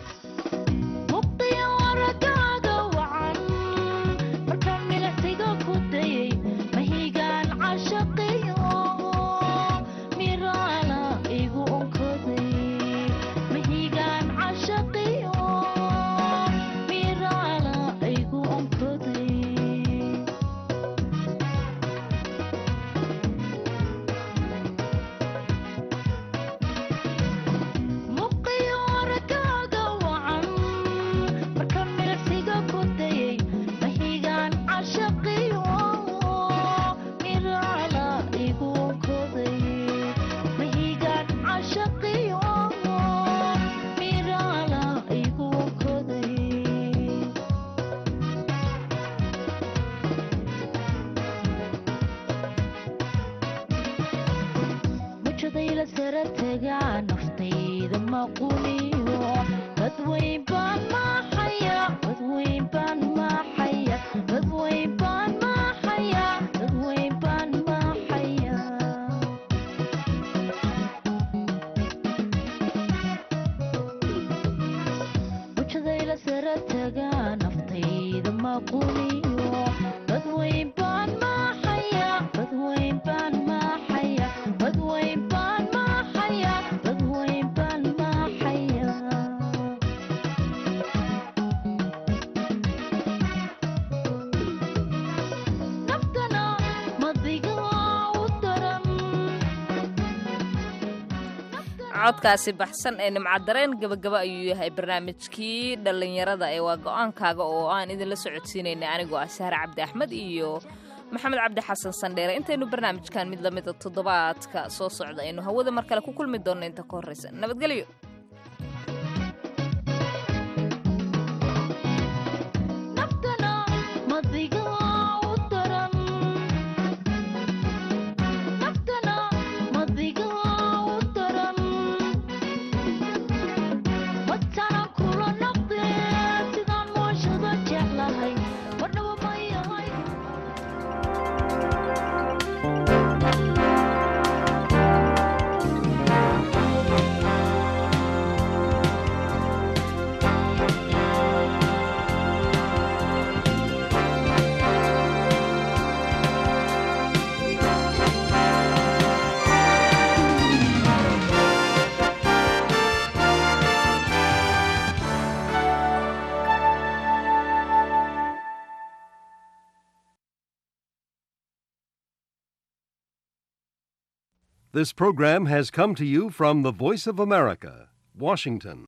codkaasi baxsan ee nimcadareen gabagaba ayuu yahay barnaamijkii dhallinyarada ee waa go-aankaaga oo aan idinla socodsiinaynay anigoo ah sahre cabdi axmed iyo maxamed cabdi xasan sandheere intaynu barnaamijkan mid lamida toddobaadka soo socda aynu hawada mar kale ku kulmi doonno inta ka horreysa nabadgelyo This program has come to you from the Voice of America, Washington.